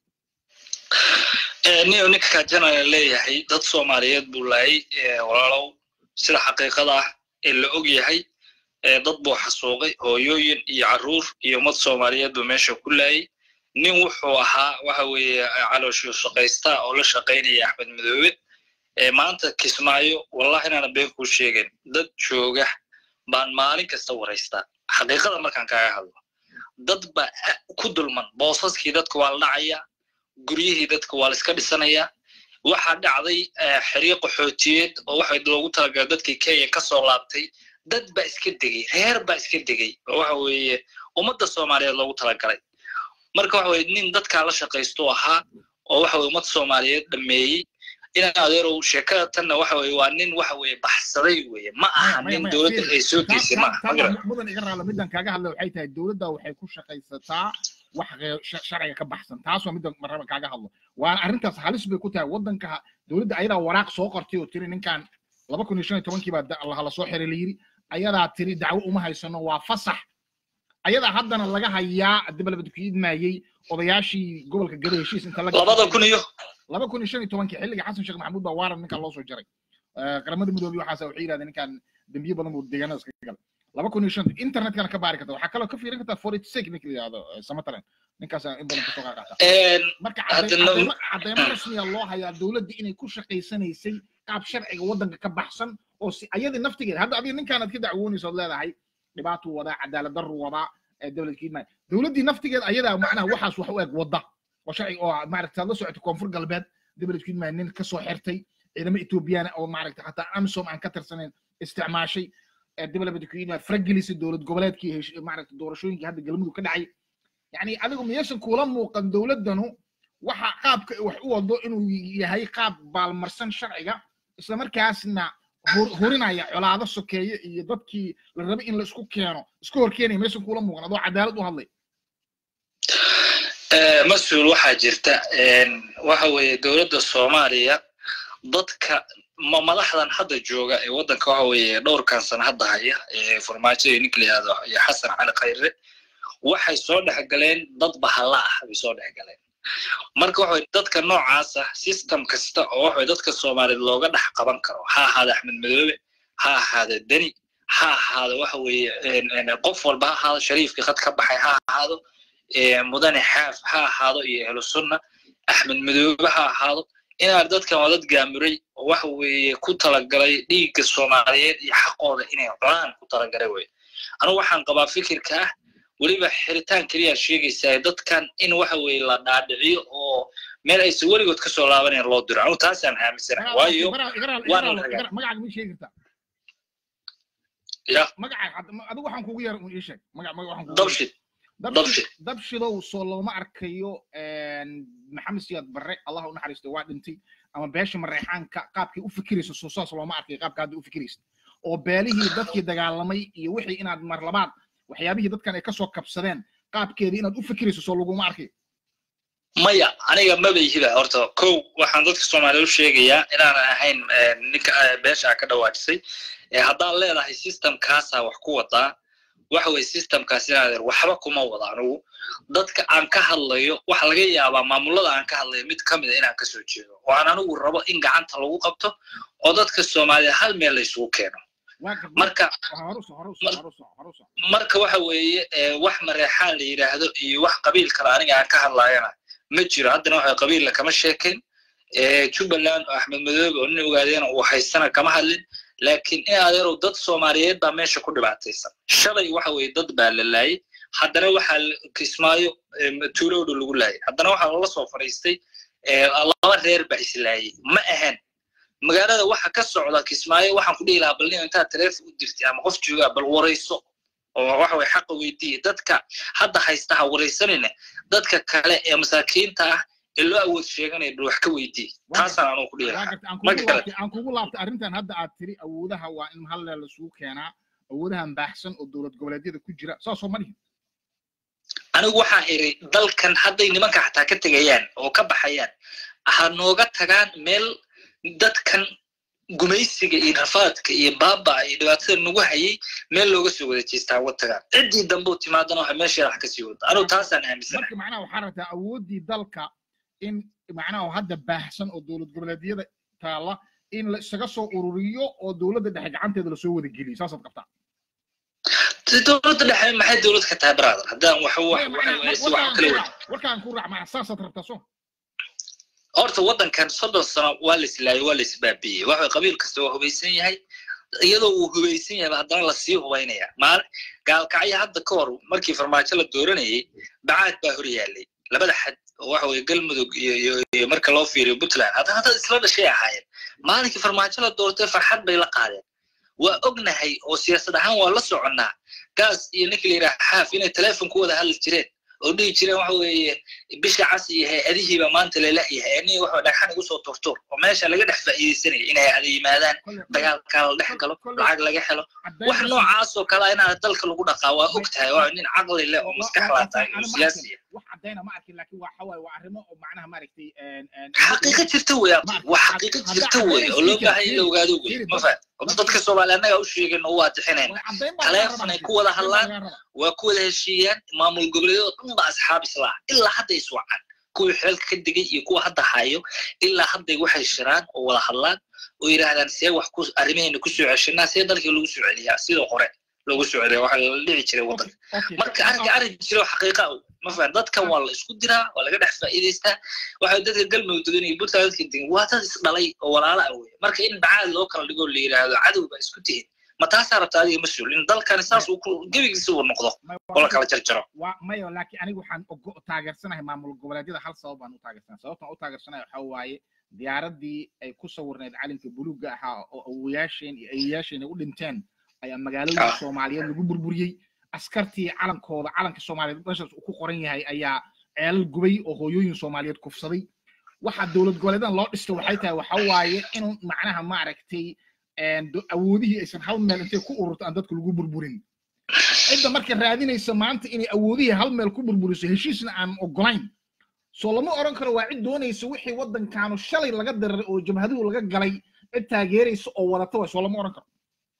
niyo ninka kajanaya leeyahay dad soomaaliyeed buu laayay walaalow sida xaqiiqada ah ee la og yahay dad buu xasuuqay hooyooyin iyo carruur iyo ummad soomaaliyeed buu meesha ku laayay nin wuxuu ahaa waxa weeye calooshuu shaqaysta oo la shaqaynaya axmed madoobe maanta kismaayo wallahi inaana been kuu sheegin dad jooga baan maalin kasta waraystaa xaqiiqada markaan kaaga hadlo dad baa ku dulman boosaskii dadka waa la dhacaya guryihii dadka waa la iska dhisanaya waxaa dhacday xiriiq qaxootiyeed oo waxa loogu talagalay dadkii kenya ka soo laabtay dad baa iska degay reer baa iska degay oo waxa weeye ummadda soomaaliyeed loogu talagalay marka waxa weye nin dadkaa la shaqaysto ahaa oo waxa weye ummad soomaaliyeed dhameeyey inaan adeerow sheekada tanna waxa weye waa nin waxa weye baxsaday weye ma aha nin dowladda ay soo geysay ma aha mudan iga raala middan kaaga hadla waxay tahay dowladda waxay ku shaqaysataa wax sharciga ka baxsan taas waa middan marraba kaaga hadlo waana arrintaas halis bay ku tahay waddanka dowladda ayadaa waraaq soo qortay oo tiri ninkan laba kun iyo shan iyo tobankii baa hala soo xiray la yiri ayadaa tiri dacwo uma haysano waa fasax ayadaa haddana laga hayaa dabalabad ku idmaayey odayaashii gobolka gado heshiis inta labada kun iyo laba kun iyo shan iyo tobankii xilliga xasan sheekh maxamuud baa waaran ninkan loo soo jaray qaramada midoobey waxaasa waxay yidhahdeen ninkan dembiye badan buu deegaanada iskaga galay laba kun iyo shan internetkana ka baari karta waxaa kaloo ka fiirin kartaa forty six ninka la yidhahdo samatalan ninkaas in badan kasoo qaaqaata marka cadeymo rasmiya loo hayaa dowladda inay ku shaqaysanaysay qaab sharciga waddanka ka baxsan oo si ayadii naftigeeda hadda adiga ninkaanaad ka dacwoonaysa ood leedahay dhibaatuu wadaa cadaalad darru wadaa dowlad kiidmaayo dowladdii naftigeeda ayadaa macnaha waxaas wax u eg wadda oo sharci oo maaragta la socota koonfur galbeed dowlad kiidmaayo nin ka soo xirtay ciidamo etoobiyana oo maaragta xataa amisom aan ka tirsanayn isticmaashay dowlad kiidmaayo faragelisay dowlad goboleedkii maaragta doorashooyinkii hadda galmudug ka dhacay yani adigu miyaysan kuula muuqan dowladdanu waxa qaabka wax u wado inuu yahay qaab baalmarsan sharciga isla markaasna hurinaya colaado sokeeye iyo dadkii la rabay in la isku keeno isku hor keenaya maysan kuula muuqan adoo cadaalad u hadlay mas-uul waxaa jirta waxa weeye dowladda soomaaliya dadka madaxdan hadda jooga ee waddanka waxa weeye dhowrkan sana hadda haya ee farmaajo iyo ninka la yihahdo iyo xasan cali khayre waxay soo dhex galeen dad bahalla ah bay soo dhex galeen marka waxa weye dadka noocaas ah system kasta oo waxa weye dadka soomaaliyeed looga dhex qaban karo ha ahaada axmed madoobe ha ahaada deni ha ahaado waxa weeye qof walba ha ahaado shariifkii khad ka baxay ha ahaado mudane xaaf ha ahaado iyo ehlu sunna axmed madoobe ha ahaado inaan dadkan waa dad gaamuray oo waxa weeye ku talagalay dhiigga soomaaliyeed iyo xaqooda inay cunaan ku talagalay weye anugu waxaan qabaa fikirka ah weliba xiritaan keliyaa sheegaysaa dadkan in waxa weeye la dhaadhiciyo oo meel aysan weligood ka soo laabanayn loo diro anugu taasaan aaminsanahay waayo magacaaga ma sheegi kartaa ya magacaaga adigu waxaan kugu yar ii sheeg magac magac waxaan kugu dabshid dabshid dabshidow soo looma arkayo maxamed siyaad barre allah u naxariisto waa dhintay ama beesha mareexaanka qaabkay u fikirayso soo saas looma arkayo qaabka hadda u fikiraysa oo beelihii dadkii dagaalamay iyo wixii inaad mar labaad waxyaabihii dadkan ay kasoo kabsadeen qaabkeedii inaad u fikirayso soo laguma arkayo maya aniga maba yihiba horta kow waxaan dadka soomaaliya u sheegayaa inaanan ahayn ninka beesha ka dhawaajisay haddaad leedahay systemkaasaa wax ku wadaa waxa weye systemkaas inaadeer waxba kuma wada anugu dadka aan ka hadlayo waxa laga yaabaa maamulada aan ka hadlayo mid ka mida inaan kasoo jeedo oo aan anigu rabo in gacanta lagu qabto oo dadka soomaaliya hal meel la isugu keeno marka marka waxa weeye wax mareexaan la yidhaahdo iyo wax qabiil kale aniga aan ka hadlayana ma jiro haddana waxa qabiilla kama sheekayn jubbaland oo axmed madoobe oo nin ogaadeena uu haystana kama hadlin laakiin in adeerow dad soomaaliyeed baa meesha ku dhibaataysan shalay waxa weeye dad baa la laayay haddana waxaa kismaayo tuulowdha lagu laayay haddana waxaa lala soo fadhiistay laba reer baa islaayay ma ahan magaalada waxa ka socda kismaayo waxaan ku dhihi lahaa bal nin intaad taleefon u dirtay ama qof joogaa bal warayso oo waxa way xaqa weydiiya dadka hadda haysta ha waraysanayna dadka kale ee masaakiinta ah ee loo awood sheeganaya bal wax ka weydiiya taasaan anugu ku dhihi waa lahaa gartay aan marka kugu kale laabtay aan kugu laabtay arrintan hadda aad tiri awoodaha waa in hal meel lasugu keenaa awoodahan baaxsan oo dowlad goboleedyada ku jira saasoo ma dhihin anigu waxaan iri dalkan hadday nimanka xataa ka tegayaan oo ka baxayaan ha nooga tagaan meel dadkan gumaysiga iyo rafaadka iyo baaba iyo dhibaatada nagu hayay meel looga soo wada jeestaa uga tagaan ciddii dambe u timaadana waxa meesheeda wax kasii wada anigu taasaan aaminsanahay marka macnaha waxaa rabtaa awooddii dalka in macnaha hadda baahsan oo dowlad goboleedyada taalla in la isaga soo ururiyo oo dowladda dhexe gacanteeda lasoo wada geliyo saasaad qabtaa Dee dowladda dhexe maxay dowlad ka tahay brother haddaan wax wax Maya, macnaha, waxa si wax warkaan kala ku wada raac warkaan ku raac macnaha saasaad rabtaa soo horta waddankan soddon sano waa la islaayay waa la isbaabi'iyey waxa qabiil kasta waa hubaysan yahay iyadoo uu hubaysan yahay haddana lasii hubaynaya maal gaalkacyo hadda ka hor markii farmaajo la dooranayay bacaad baa hor yaallay labada xad oo waxa weye galmudug iyo iyo iyo marka loo fiiriyo puntland hadda hadda isla dhashay ahaayeen maalinkii farmaajo la doortay farxad bay la qaadeen waa ognahay oo siyaasad ahaan waa la soconnaa gaas iyo ninka la yidhaha xaaf inay teleefon ku wada hadli jireen oo dhihi jireen waxa weeye bisha cas iyo hay-adihiiba maanta lala-yahay aniga waxa dhagxan igu soo turtur oo meesha laga dhex faa'iidaysanaya inay hay-ada yimaadaan dagaalkaa la dhex galo lacag laga helo wax noocaas oo kale inaad dalka lagu dhaqaa waa og tahay waa nin caqli leh oo maskax laa tahay oo siyaasi ah wax caddayna ma arkin laakiin waxa waaye waa arrimo oo macnaha maaragtay xaqiiqo jirta wey abdi waa xaqiiqo jirta wey oo loo baahan in la ogaado wey ma faham horta dadka soomaali annaga u sheegin oo waa tixinayn taleefonay ku wada hadlaan waa ku wada heshiiyaan maamul goboleedyada dhan ba asxaab islaa ilaa hadda iswacan kuwii xeelka ka degay iyo kuwa hadda hayo ilaa hadday waxay shiraan oo wada hadlaan oo yidhaahdaan see wax ku arrimaheena kusoo ceshanaa see dalkii lagu soo celiyaa sidoo hore loogu soo celiya waxa la dhici jiray waddanka marka arrinka arrin jira oo xaqiiqa ah ma fahan dadkan waa la isku diraa waa laga dhex faa'iidaystaa waxa dadka galmudug degan iyo puntland dadka degan waa dad isdhalay oo walaala ah wey marka in bacaad loo kala dhigo la yidhaahdo cadow baa isku tihin ma taasaa rabta adiga mas-uul in dalkani saas uu ku- gebigiisa uu noqdo oo la kala jarjaro waa mayo laakiin anigu waxaan ogo- taageersanahay maamul goboleedyada hal sabab baan u taageersanahay sababtaan u taageersanahay waxaa waaye diyaaradii ay ku sawirnayd calinka buluugga ahaa oo awoyaasheen iyo ayeyaasheen ay u dhinteen ayaa magaalooyinka Ah. soomaaliyeed lagu burburiyey askartii calankooda calanka soomaaliyeed meeshaas uu ku qoran yahay ayaa ceelal gubay oo hooyooyin soomaaliyeed kufsaday waxa dowlad goboleedan loo dhistay waxay tahay waxa waaye in macnaha maaragtay een, do- awoodihii aysan hal meel intay ku ururto aan dadka lagu burburin cidda marka raadinaysa maanta inay awoodihii hal meel ku burburiso heshiisna aan ogolayn soo lama oran karo waa cid doonaysa wixii waddankaanu shalay laga dararay oo jabhaduhu laga galay cid taageeraysa oo wadata way soo lama oran karo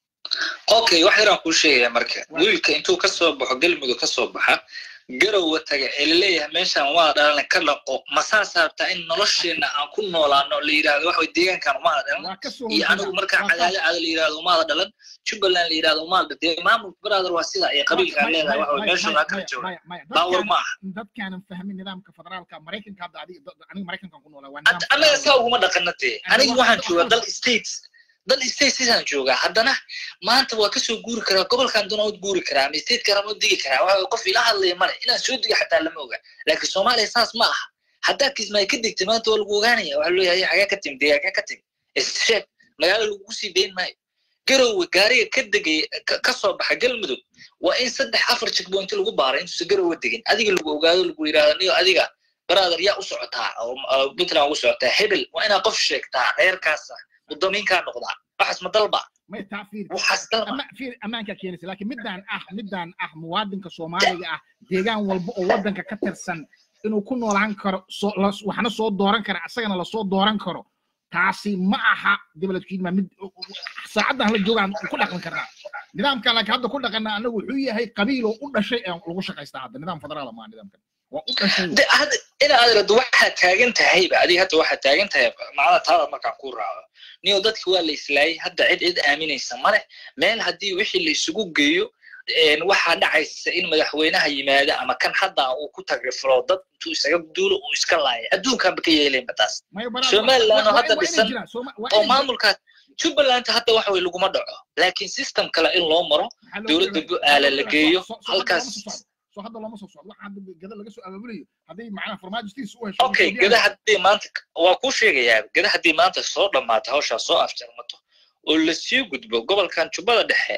okay wax yaraan kuu sheegaya marka Waa. wiilka intuu ka soo baxo galmudug ka soo baxa garowa taga ee laleeyahay meeshan waa dhalan ka dhaqo ma saas rabtaa in nolosheenna aan ku noolaano la yidhahdo waxa way deegaankan umaada dhalan waa ka soo iyo horjeeda. anigu markaa Waa ka- cadaado aada la yidhahdo umaada dhalan jubbaland la yidhahdo umaada dee maamulka brother waa sida ay qabiilkaan Maya- leedahay waxa way Maya- meesha Maya- waa kala Maya- jooga Maya- Maya, baawar dadkaan- ma aha dadkaanan fahmin nidaamka federaalka maraykanka hadda adiga dad- aniga maraykankan ku noolaa waa Hadda nidaam annaga federaal. saa uguma dhaqana dee Aniga aniga waxaan waxaan joogaa aqoon- dal states dal states sidaan joogaa haddana maanta waa kasoo guuri karaa gobolkan doona ud guuri karaa ama stateka rama u digi karaa waxa qof ila hadlaya male inaan soo diga xataa lama oga laakiin soomaaliya saas ma aha haddaa kismaayo ka degtay maanta waa lagu ogaanaya waxaa leeyahay xagee ka timi deegaanka ka timi isheeg magaalo lagugu sii dayn maayo garowe gaariga ka degay ka- ka soo baxa galmudug waa in saddex afar checkpoint lagu baaro intuusan garowe degin adiga lagu ogaado lagu yidhahdo niyo adiga brother yaa u socotaa oo oo puntland ugu socotaa hebel waa inaa qof sheegtaa reerkaasa mudamiinkaa noqdaa waxaas ma dalba Maya, taa fiir. waxaas dalba Ama- fiir, ammaankaa keenaysa laakiin midaan ah midaan ah muwaadinka soomaaliga ah deegaan walba oo waddanka ka tirsan inuu ku noolaan karo soo- las- waxna soo dooran kara asagana lasoo dooran karo taasi ma aha dibladkiidma mid saacaddan la joogaan ku dhaqan karnaa nidaamkan laakiin hadda ku dhaqana anagu wuxuu yahay qabiil oo u dhashay ee lagu shaqaystaa hadda nidaam federaal maa nidaamkan waa u dhashay De- hadda ina adrado waxaad taagan tahayba adiga hadda waxaad taagan tahay macnaha taada markaan ku raaco niyo dadki waa la islaayay hadda cid cid aaminaysa male meel haddii wixii la isugu geeyo een, waxaa dhacaysa in madaxweynaha yimaada ama kan hadda uu ku tagriflo dad intuu isaga duulo uu iska laaya adduunkaanba ka yeelayba taas Maya, baraad- Somaliland oo waa- waa- hadda waa inay dhisan jiraan, Soma- waa oo inay jiraan. maamulkaas jubbaland hadda waxa way laguma dhaco laakiin system kale in loo maro Maxaa loo dowladda jeedaa? bu-aala la geeyo So- so- so hadda halkaas looma soo socdo. So hadda looma soo socdo waxa hadda gada laga soo abaabulayo hadday macnaha farmaajistiisa u hesho okay Ethiopian- gada haddii maanta waa kuu sheegayaa gada haddii maanta soo dhammaato hawshaa soo afjarmato oo lasii gudbo gobolkan jubbada dhexe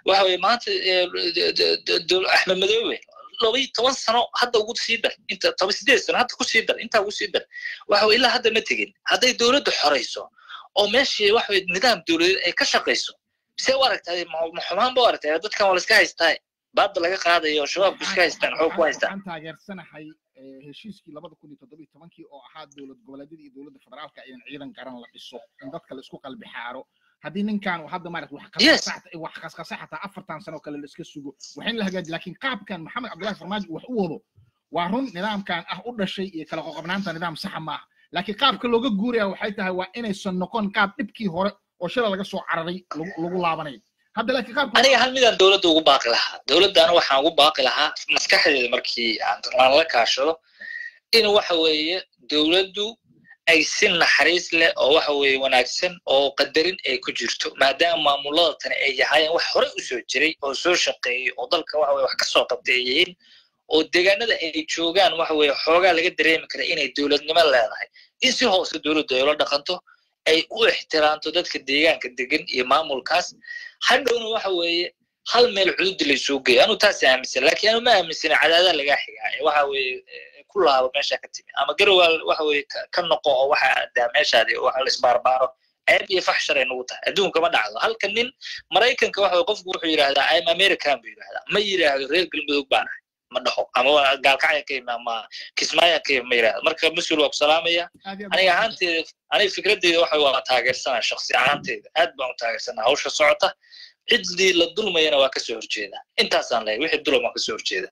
waxa weye maanta axmed madoobe laba iyo toban sano hadda ugu sii dar inta toban sideed sano hadda ku sii dar intaa ugu sii dar waxa weye ilaa hadda ma tegin hadday dowladdu xorayso oo meeshii waxa weye nidaam dowladeed ay ka shaqayso see u aragtaa ma xumaan ba u aragtaa dadkan waa la iska haystaa baadda laga qaadayo oo shabaabku iska haystaan xoog ku haystaan waxaan taageersanahay heshiiskii labada kun iyo toddobiyo tobankii oo ahaa dowlad goboleedyada iyo dowladda federaalka in ciidan garan la dhiso in dadka la isku qalbi xaaro haddii ninkan hadda maarata wax qasqasa xataa afartan sano kale la iska sugo waxin la hagaaji laakiin qaabkan maxamed cabdullahi farmaajo wax u wado waa run nidaamkan ah u dhashay iyo kala qoqobnaanta nidaam saxa maaha laakiin qaabka looga guuraya waxay tahay waa inaysan noqon qaab dhibkii hore oo shala laga soo cararay lagu laabanayo hadda laakiin qaabka aniga hal midaan dowladda ugu baaqi lahaa dowladdaana waxaan ugu baaqi lahaa maskaxdeeda markii aan la kaashado in waxa weeye dowladdu ay si naxariis leh oo waxa weeye wanaagsan oo qadarin ay ku jirto maadaama maamulada tani ay yahaayeen wax hore u soo jiray oo soo shaqeeyey oo dalka waxa weye wax ka soo qabtay ay yihiin oo deegaanada ay joogaan waxa weeye xoogaa laga dareemi kara inay dowladnimo leedahay in si hoose dowladdu ay ula dhaqanto ay u ixtiraamto dadka deegaanka degan iyo maamulkaas hadhowna waxa weeye hal meel cududi laysoo geeyo anu taas aaminsan laakiin anu ma aaminsana cadaadaa lagaa xigaa ee waxa weeye ku laabo meesha ka timi ama garowaal waxa weeye ka noqo oo waxa daa meeshaadi waxa la isbaarbaaro ceeb iyo faxshar ay nagu tahay adduunka ma dhacdo halka nin maraykanka waxa weye qofku wuxuu yidhahdaa im american buu yidhahdaa ma yidhaahdo reer galmudug baan ahay ma dhaho ama gaalkacya ka yimi ama kismaayan ka yimi ma yidhahdo marka mas-uul waa ku salaamaya aniga ahaanteeda aniga fikraddeeda waxa waa taageersanaa shaksi ahaanteeda aad baan u taageersanaa hawsha socota ciddii la dulmayana waa kasoo horjeeda intaasaan leeyahay wixii dulum waa kasoo horjeeda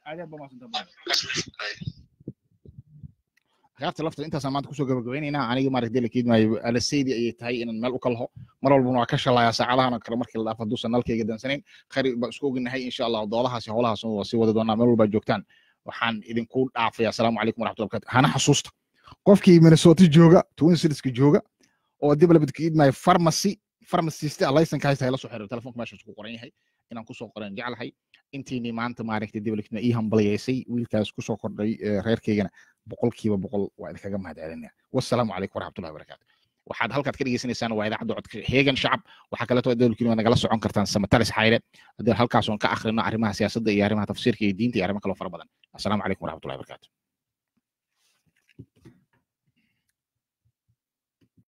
khiyaarta lafta intaasaan maanta kusoo gabagabaynaynaa aniga maaragta la keedmaayo alasaydi ayay tahay inaan meel u kalaho mar walbana waa ka shalayaa saacadahan kale markii la dhaafo hadduusan nalkayga dansanayn khayr baan isku ognahay insha allah doodahaasi howlahaas waa sii wadi doonaa meel walbaa joogtaan waxaan idinku dhaafaya asalaamu calaykum waraxmatullahi barakatu hana xasuusta qofkii minnesota jooga twin citieska jooga oo dib labad keedmaayo pharmacy pharmacist laysanka haysta hayla soo xiriir telefonka meeshaas ku qoran yahay inaan kusoo qoran jeclahay intiinii maanta maaragtay diblikna ii hambaliyaysay wiilkaas kusoo kordhay reerkaygana boqolkiiba boqol waa idinkaga mahadcelinaya wassalaamu calaykum waraxmatullahi wabarakaatu waxaad halkaad ka dhegeysanaysaan waa idaacadda codka heegan shacab waxaa kaleeto dowlkiina waa nagala socon kartaan samatalis xayle haddii halkaas oon ka akhrino arrimaha siyaasadda iyo arrimaha tafsiirka iyo diinta iyo arrimo kaloo fara badan assalaamu calaykum waraxmatullahi wabarakaatu